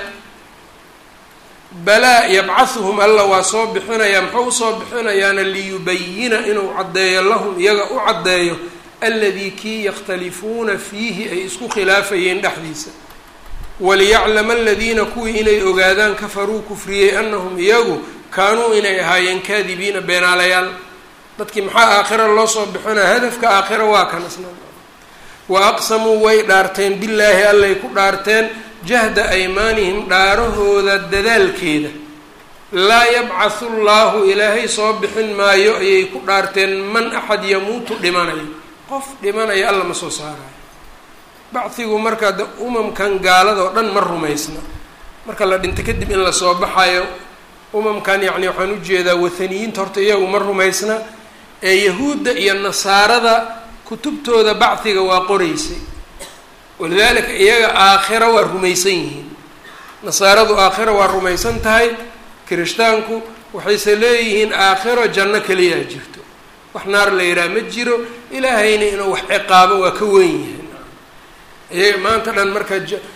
balaa yabcahuhum alla waa soo bixinayaa muxuu usoo bixinayaana liyubayina inuu caddeeyo lahum iyaga u caddeeyo aladii kii yakhtalifuuna fiihi ay isku khilaafayeen dhexdiisa waliyaclama aladiina kuwii inay ogaadaan kafaruu kufriyey anahum iyagu kaanuu inay ahaayeen kaadibiina beenaalayaal dadkii maxaa aakhira loo soo bixinaya hadafka aakhira waa kan isna wa aqsamuu way dhaarteen billaahi allay ku dhaarteen jahda aymaanihim dhaarahooda dadaalkeeda laa yabcathu llaahu ilaahay soo bixin maayo ayay ku dhaarteen man axad yamuutu dhimanayo qof dhimanaya alla ma soo saarayo bacdigu markaa de umamkan gaalada oo dhan ma rumaysna marka la dhinto kadib in lasoo baxayo umamkan yacni waxaan ujeedaa wathaniyiinta horta iyagu ma rumaysna ee yahuudda iyo nasaarada kutubtooda bacdiga waa qoraysay walidaalika iyaga aakhira waa rumaysan yihiin nasaaradu aakhira waa rumaysan tahay kirishtaanku waxayse leeyihiin aakhiro janno keliyaa jirto wax naar la yidhaha ma jiro ilaahayna inuu wax ciqaabo waa ka weyn yahay iyaga maanta dhan marka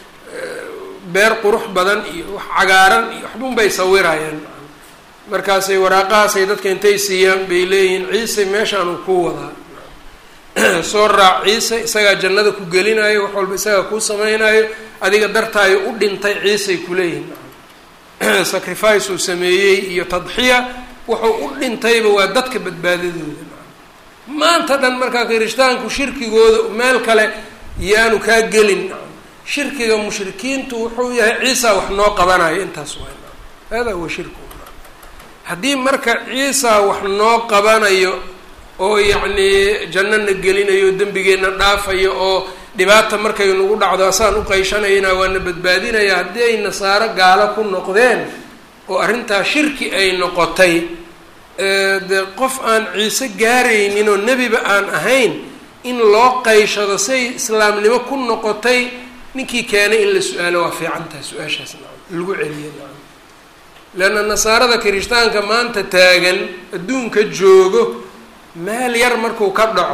beer qurux badan iyo wax cagaaran iyo waxbun bay sawirayaan markaasay waraaqahaasay dadka intay siiyaan bay leeyihiin ciise meeshaanuu ku wadaa soo raac ciise isagaa jannada ku gelinayo wax walba isagaa kuu samaynayo adiga dartaayo u dhintay ciisay kuleeyihin sacrifice uu sameeyey iyo tadxiya wuxuu u dhintayba waa dadka badbaadadooda maanta dhan markaa kirishtaanku shirkigooda meel kale yaanu kaa gelin shirkiga mushrikiintu wuxuu yahay ciisa wax noo qabanayo intaas waa hada huwa shirku haddii marka ciisa wax noo qabanayo oo yacnii jannana gelinayo dembigeenna dhaafayo oo dhibaata markay nagu dhacdo asaan u qayshanaynaa waana badbaadinaya haddii ay nasaaro gaalo ku noqdeen oo arrintaa shirki ay noqotay dee qof aan ciise gaaraynin oo nebiba aan ahayn in loo qayshado say islaamnimo ku noqotay ninkii keenay in la su-aalo waa fiican tahay su-aashaas lagu celiyo leanna nasaarada kirishtaanka maanta taagan adduunka joogo meel yar markuu ka dhaco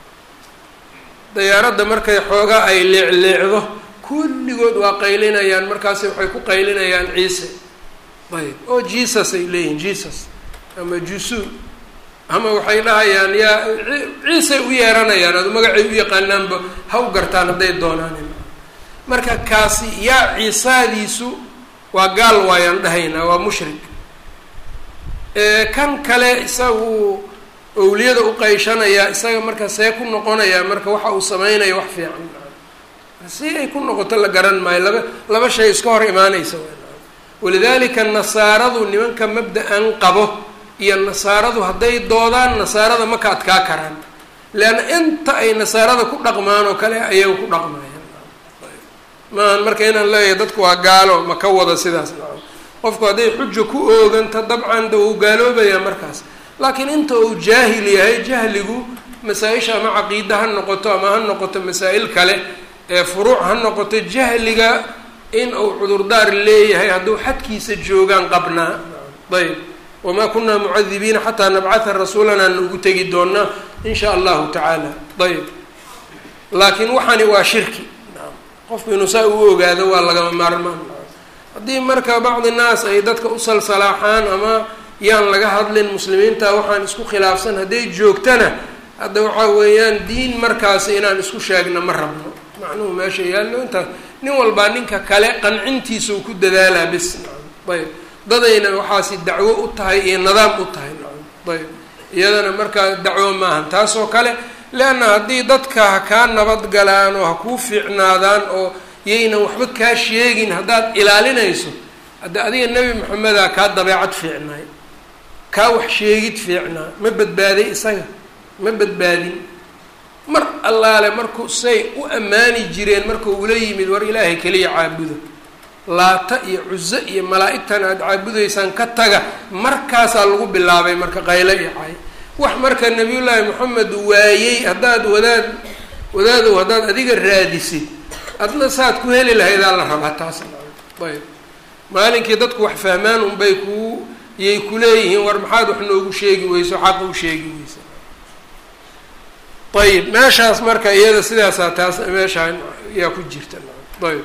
dayaaradda markay xoogaa ay leecleecdo kulligood waa qaylinayaan markaasi waxay ku qaylinayaan ciise ayb oo jesus ay leeyihin jesus ama jusu ama waxay dhahayaan yaa ciisay u yeeranayaan adu magacay u yaqaanaanba ha u gartaan hadday doonaan marka kaasi yaa ciisaadiisu waa gaal waayaan dhahaynaa waa mushrik kan kale isagu owliyada u qayshanayaa isaga marka see ku noqonayaa marka waxa uu sameynaya wax fiican si ay ku noqoto la garan maayo laba laba shay iska hor imaanaysa walidaalika nasaaradu nimanka mabda-an qabo iyo nasaaradu hadday doodaan nasaarada ma ka adkaa karaan leanna inta ay nasaarada ku dhaqmaan oo kale ayaga ku dhaqmayaan maahan marka inaan leeyahay dadku waa gaalo ma ka wada sidaas qofku hadday xuja ku ooganta dabcan da uu gaaloobayaa markaas laakiin inta uu jaahil yahay jahligu masaa-isha ama caqiida ha noqoto ama ha noqoto masaa-il kale ee furuuc ha noqoto jahliga in uu cudurdaar leeyahay hadduu xadkiisa joogaan qabnaa ayb wamaa kunaa mucadibiina xataa nabcatha rasuulanaa na ugu tegi doonaa in sha allahu tacaala ayb laakiin waxani waa shirki qofku inuu saa u ogaado waa lagama maarmaan haddii marka bacdi naas ay dadka u salsalaaxaan ama yaan laga hadlin muslimiinta waxaan isku khilaafsan hadday joogtana hadda waxaa weeyaan diin markaasi inaan isku sheegna ma rabno macnuhu meesha yaallo intaas nin walbaa ninka kale qancintiisa uu ku dadaalaa bis ayb dadayna waxaasi dacwo u tahay iyo nidaam u tahay ayb iyadana markaa dacwo maahan taasoo kale leanna haddii dadka ha kaa nabad galaan oo ha kuu fiicnaadaan oo yaynan waxba kaa sheegin haddaad ilaalinayso hadda adiga nebi maxamedaa kaa dabeecad fiicnaay kaa wax sheegid fiicnaa ma badbaaday isaga ma badbaadin mar allaale markuu say u ammaani jireen markuu ula yimid war ilaahay keliya caabuda laata iyo cuso iyo malaa-igtan aada caabudaysaan ka taga markaasaa lagu bilaabay marka qayle iyo cay wax marka nabiyullaahi moxamed waayey haddaad wadaad wadaadow haddaad adiga raadisid adna saad ku heli lahaydaa la rabaa taas ayb maalinkii dadku wax fahmaan unbay kuu yay kuleeyihiin war maxaad wax noogu sheegi weyso xaqa u sheegi weysa ayib meeshaas marka iyada sidaasaa taas meeshaa yaa ku jirta ayb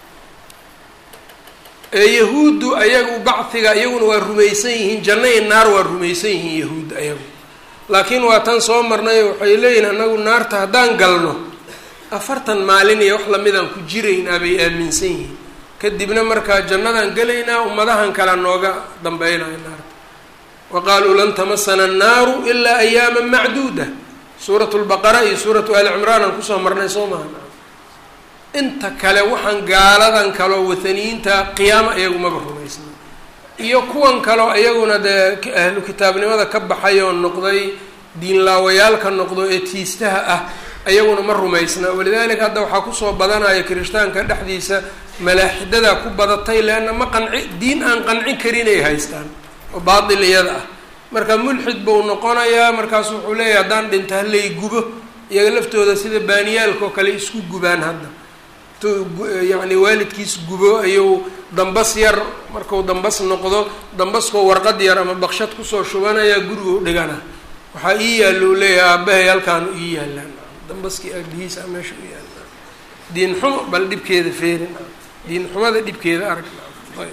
yahuuddu ayagu bacdiga iyaguna waa rumaysan yihiin janno iyo naar waa rumaysan yihiin yahuud ayagu laakiin waa tan soo marnay waxay leeyihin anagu naarta haddaan galno afartan maalin iyo wax lamidaan ku jiraynaa bay aaminsan yihiin kadibna markaa jannadaan gelaynaa ummadahan kale nooga dambeynaya naarta wa qaaluu lan tamasana annaaru ilaa ayaama macduuda suuratu lbaqara iyo suuratu ali cimraan aan kusoo marnay soo maha inta kale waxaan gaaladan kaloo wathaniyiinta qiyaamo iyagumaba rumaysna iyo kuwan kaloo iyaguna dee ahlu kitaabnimada ka baxay oo noqday diinlaawayaalka noqdo ee tiistaha ah ayaguna ma rumaysna walidaalika hadda waxaa kusoo badanaya kirishtaanka dhexdiisa malaaxidadaa ku badatay leanna ma qanci diin aan qancin karin ay haystaan oo baatil iyada ah marka mulxid buu noqonayaa markaas wuxuu leeyahay haddaan dhinto halay gubo iyaga laftooda sida baaniyaalka oo kale isku gubaan hadda yacni waalidkiis gubo ayuu dambas yar marku dambas noqdo dambaskoo warqad yar ama baqshad kusoo shubanaya guriga u dhigana waxaa ii yaalla u leeyahay aabahay halkaanu ii yaallaan dambaskii aabihiisa meesha u yaallaan diin xumo bal dhibkeeda feerin diin xumada dhibkeeda arag ayb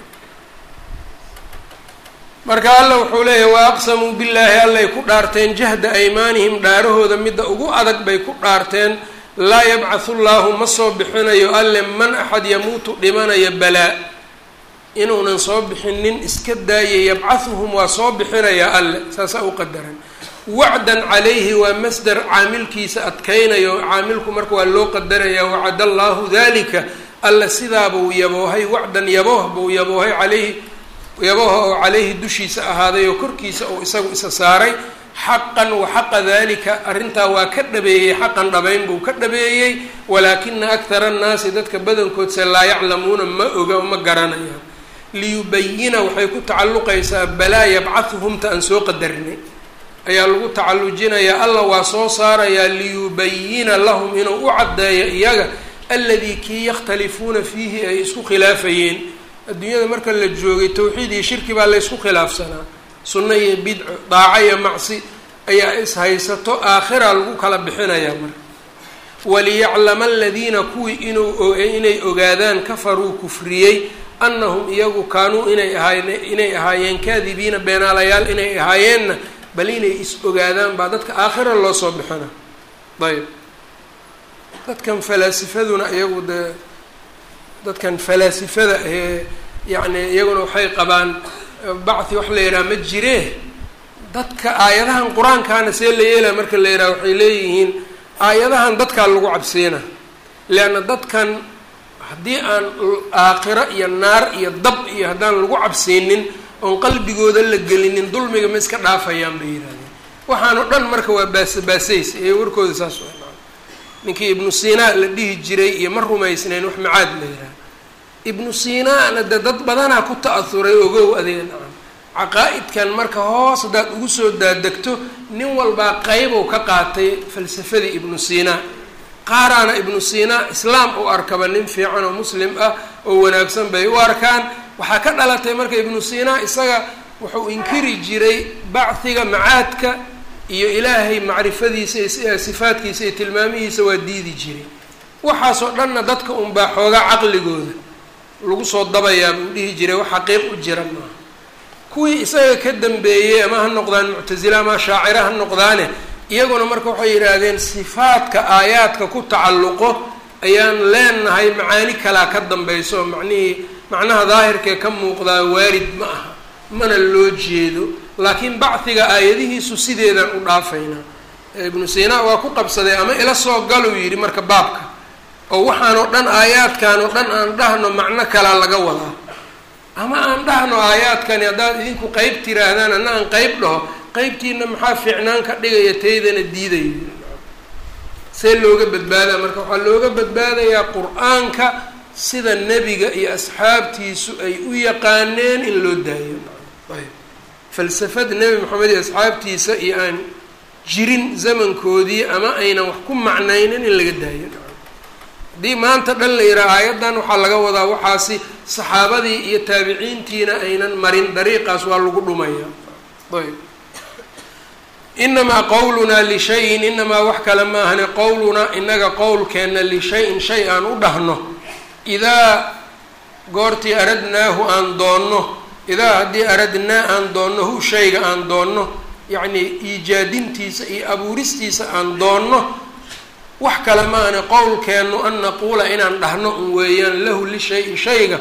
marka alla wuxuu leeyahay wa aqsamuu billaahi allay ku dhaarteen jahda aymaanihim dhaarahooda midda ugu adag bay ku dhaarteen laa yabcathu llaahu ma soo bixinayo alle man axad yamuutu dhimanaya balaa inuunan soo bixinin iska daayay yabcahuhum waa soo bixinayaa alle saasaa u qadaran wacdan calayhi waa masdar caamilkiisa adkaynayo caamilku marka waa loo qadaraya wacad allaahu dalika alla sidaabuu yaboohay wacdan yabooh buu yaboohay calayhi yabooha oo calayhi dushiisa ahaaday oo korkiisa uu isagu isa saaray xaqan wa xaqa dalika arrintaa waa ka dhabeeyey xaqan dhabayn buu ka dhabeeyey walaakina akhara annaasi dadka badankoodse laa yaclamuuna ma oga ma garanayaan liyubayina waxay ku tacalluqaysaa balaa yabcahuhumta aan soo qadarinay ayaa lagu tacallujinayaa alla waa soo saarayaa liyubayina lahum inuu u caddeeyo iyaga alladii kii yakhtalifuuna fiihi ay isku khilaafayeen adduunyada marka la joogay tawxiid iyo shirki baa la ysku khilaafsanaa sunno iyo bidco daaco iyo macsi ayaa ishaysato aakhira lagu kala bixinayaa marka waliyaclama aladiina kuwii inuu inay ogaadaan kafaruu kufriyey annahum iyagu kaanuu inay ahaayeen inay ahaayeen kaadibiina beenaalayaal inay ahaayeenna bal inay is ogaadaan baa dadka aakhira loo soo bixina ayb dadkan falaasifaduna iyagu dee dadkan falaasifada ee yacni iyaguna waxay qabaan bacthi wax la yidhaha ma jiree dadka aayadahan qur-aankaana see la yeelaya marka la yidhaha waxay leeyihiin aayadahan dadkaa lagu cabsiina leanna dadkan haddii aan aakhiro iyo naar iyo dab iyo haddaan lagu cabsiinin oon qalbigooda la gelinin dulmiga ma iska dhaafayaan bay yidhahdeen waxaan oo dhan marka waa baas baasays ee warkooda saas waa ninkii ibnu sinaa la dhihi jiray iyo ma rumaysnayn wax macaad la yidhaha ibnu sinaana de dad badanaa ku ta-ahuray ogow adeega nacam caqaa-idkan marka hoos haddaad ugu soo daadegto nin walbaa qeybow ka qaatay falsafadii ibnu sinaa qaaraana ibnu sinaa islaam u arkaba nin fiican oo muslim ah oo wanaagsan bay u arkaan waxaa ka dhalatay marka ibnu sinaa isaga wuxuu inkiri jiray bacdiga macaadka iyo ilaahay macrifadiisa iyo sifaadkiisa iyo tilmaamihiisa waa diidi jiray waxaasoo dhanna dadka unbaa xoogaa caqligooda lagu soo dabayaa buu dhihi jiray wax xaqiiq u jira maaha kuwii isaga ka dambeeyey ama ha noqdaan muctasila ama shaacira ha noqdaane iyaguna marka waxay yidhaahdeen sifaadka aayaadka ku tacalluqo ayaan leenahay macaani kalaa ka dambayso macnihii macnaha daahirkee ka muuqdaa waarid ma aha mana loo jeedo laakiin bacdiga aayadihiisu sideedaan u dhaafaynaa ibnu sinaa waa ku qabsaday ama ila soo galuu yidhi marka baabka oo waxaan oo dhan aayaadkan oo dhan aan dhahno macno kalaa laga wadaa ama aan dhahno aayaadkani haddaad idinku qeyb tiraahdaan anna aan qeyb dhaho qeybtiina maxaa fiicnaan ka dhigaya taydana diidayo see looga badbaadaa marka waxaa looga badbaadayaa qur-aanka sida nebiga iyo asxaabtiisu ay u yaqaaneen in loo daayo ayb falsafad nebi moxamed iyo asxaabtiisa iyo aan jirin zamankoodii ama aynan wax ku macnaynin in laga daayo haddii maanta dhan la yidhaha aayaddan waxaa laga wadaa waxaasi saxaabadii iyo taabiciintiina aynan marin dariiqaas waa lagu dhumaya ayb inamaa qowlunaa lishayin inamaa wax kale maahane qowlunaa inaga qowlkeenna lishayin shay aan u dhahno idaa goortii aradnaahu aan doonno idaa haddii aradnaa aan doonno hu shayga aan doonno yacnii iijaadintiisa iyo abuuristiisa aan doonno wax kale maahane qowlkeennu an naquula inaan dhahno un weeyaan lahu lishayi shayga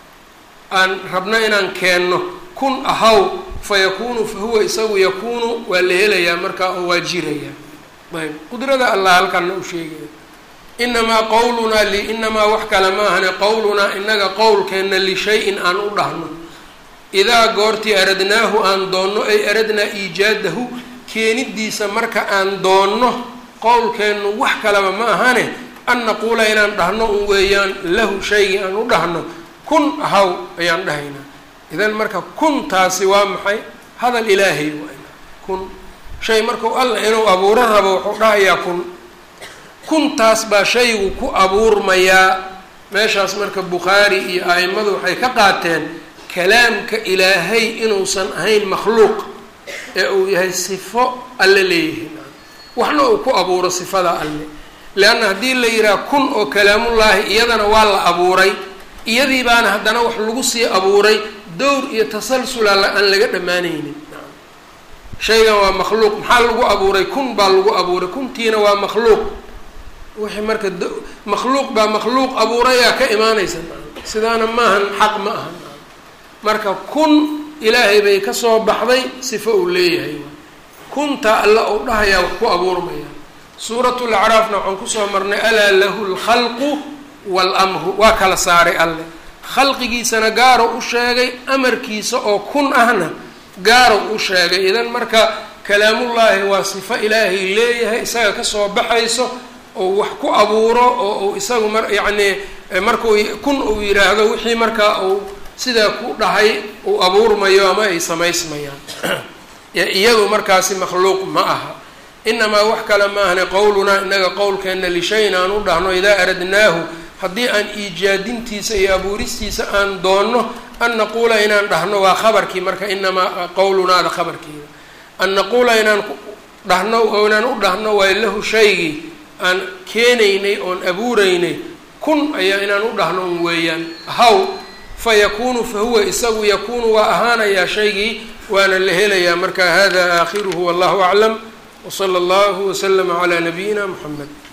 aan rabno inaan keenno kun ahaw fayakuunu fahuwa isagu yakuunu waa la helayaa markaa oo waa jiraya ayb qudrada allah halkanna u sheegaya inamaa qowlunaa li inamaa wax kale maahane qowlunaa inaga qowlkeenna lishay-in aan u dhahno idaa goortii aradnaahu aan doonno ay aradnaa iijaadahu keenidiisa marka aan doonno qowlkeennu wax kaleba ma ahane an naquula inaan dhahno un weeyaan lahu shaygii aan u dhahno kun ahaw ayaan dhahaynaa idan marka kuntaasi waa maxay hadal ilaahay waa kun shay markuu allah inuu abuuro rabo wuxuu dhahayaa kun kuntaas baa shaygu ku abuurmayaa meeshaas marka bukhaari iyo a'immadu waxay ka qaateen kalaamka ilaahay inuusan ahayn makhluuq ee uu yahay sifo alle leeyahay waxna uu ku abuuro sifada alle leanna haddii la yidhaha kun oo kalaamullaahi iyadana waa la abuuray iyadii baana haddana wax lagu sii abuuray dowr iyo tasalsula aan laga dhammaanaynin shaygan waa makhluuq maxaa lagu abuuray kun baa lagu abuuray kuntiina waa makhluuq wixii marka makhluuq baa makhluuq abuurayaa ka imaanaysa sidaana maahan xaq ma aha marka kun ilaahay bay kasoo baxday sifo uu leeyahay kunta alla uu dhahayaa wax ku abuurmaya suuratul acraafna waxaan kusoo marnay alaa lahu lkhalqu waalamru waa kala saaray alle khalqigiisana gaaro u sheegay amarkiisa oo kun ahna gaaro u sheegay idan marka kalaamullaahi waa sifo ilaahay leeyahay isaga kasoo baxayso oo wax ku abuuro oo uu isagu mar yacnii markuu kun uu yidhaahdo wixii markaa uu sidaa ku dhahay uu abuurmayo ama ay samaysmayaan iyadu markaasi makhluuq ma aha inamaa wax kale ma ahne qowlunaa inaga qowlkeenna lishayin aan u dhahno idaa aradnaahu haddii aan iijaadintiisa iyo abuuristiisa aan doonno an naquula inaan dhahno waa khabarkii marka inamaa qowlunaada khabarkeeda an naquula inaan dhahno oo inaan u dhahno waa lahu shaygii aan keenaynay oon abuuraynay kun ayaa inaan u dhahno un weeyaan haw fa yakuunu fa huwa isagu yakuunu waa ahaanayaa shaygii waana la helayaa marka hada aakhiruhu wallahu aclam wsala allahu waslama calaa nabiyina muxamed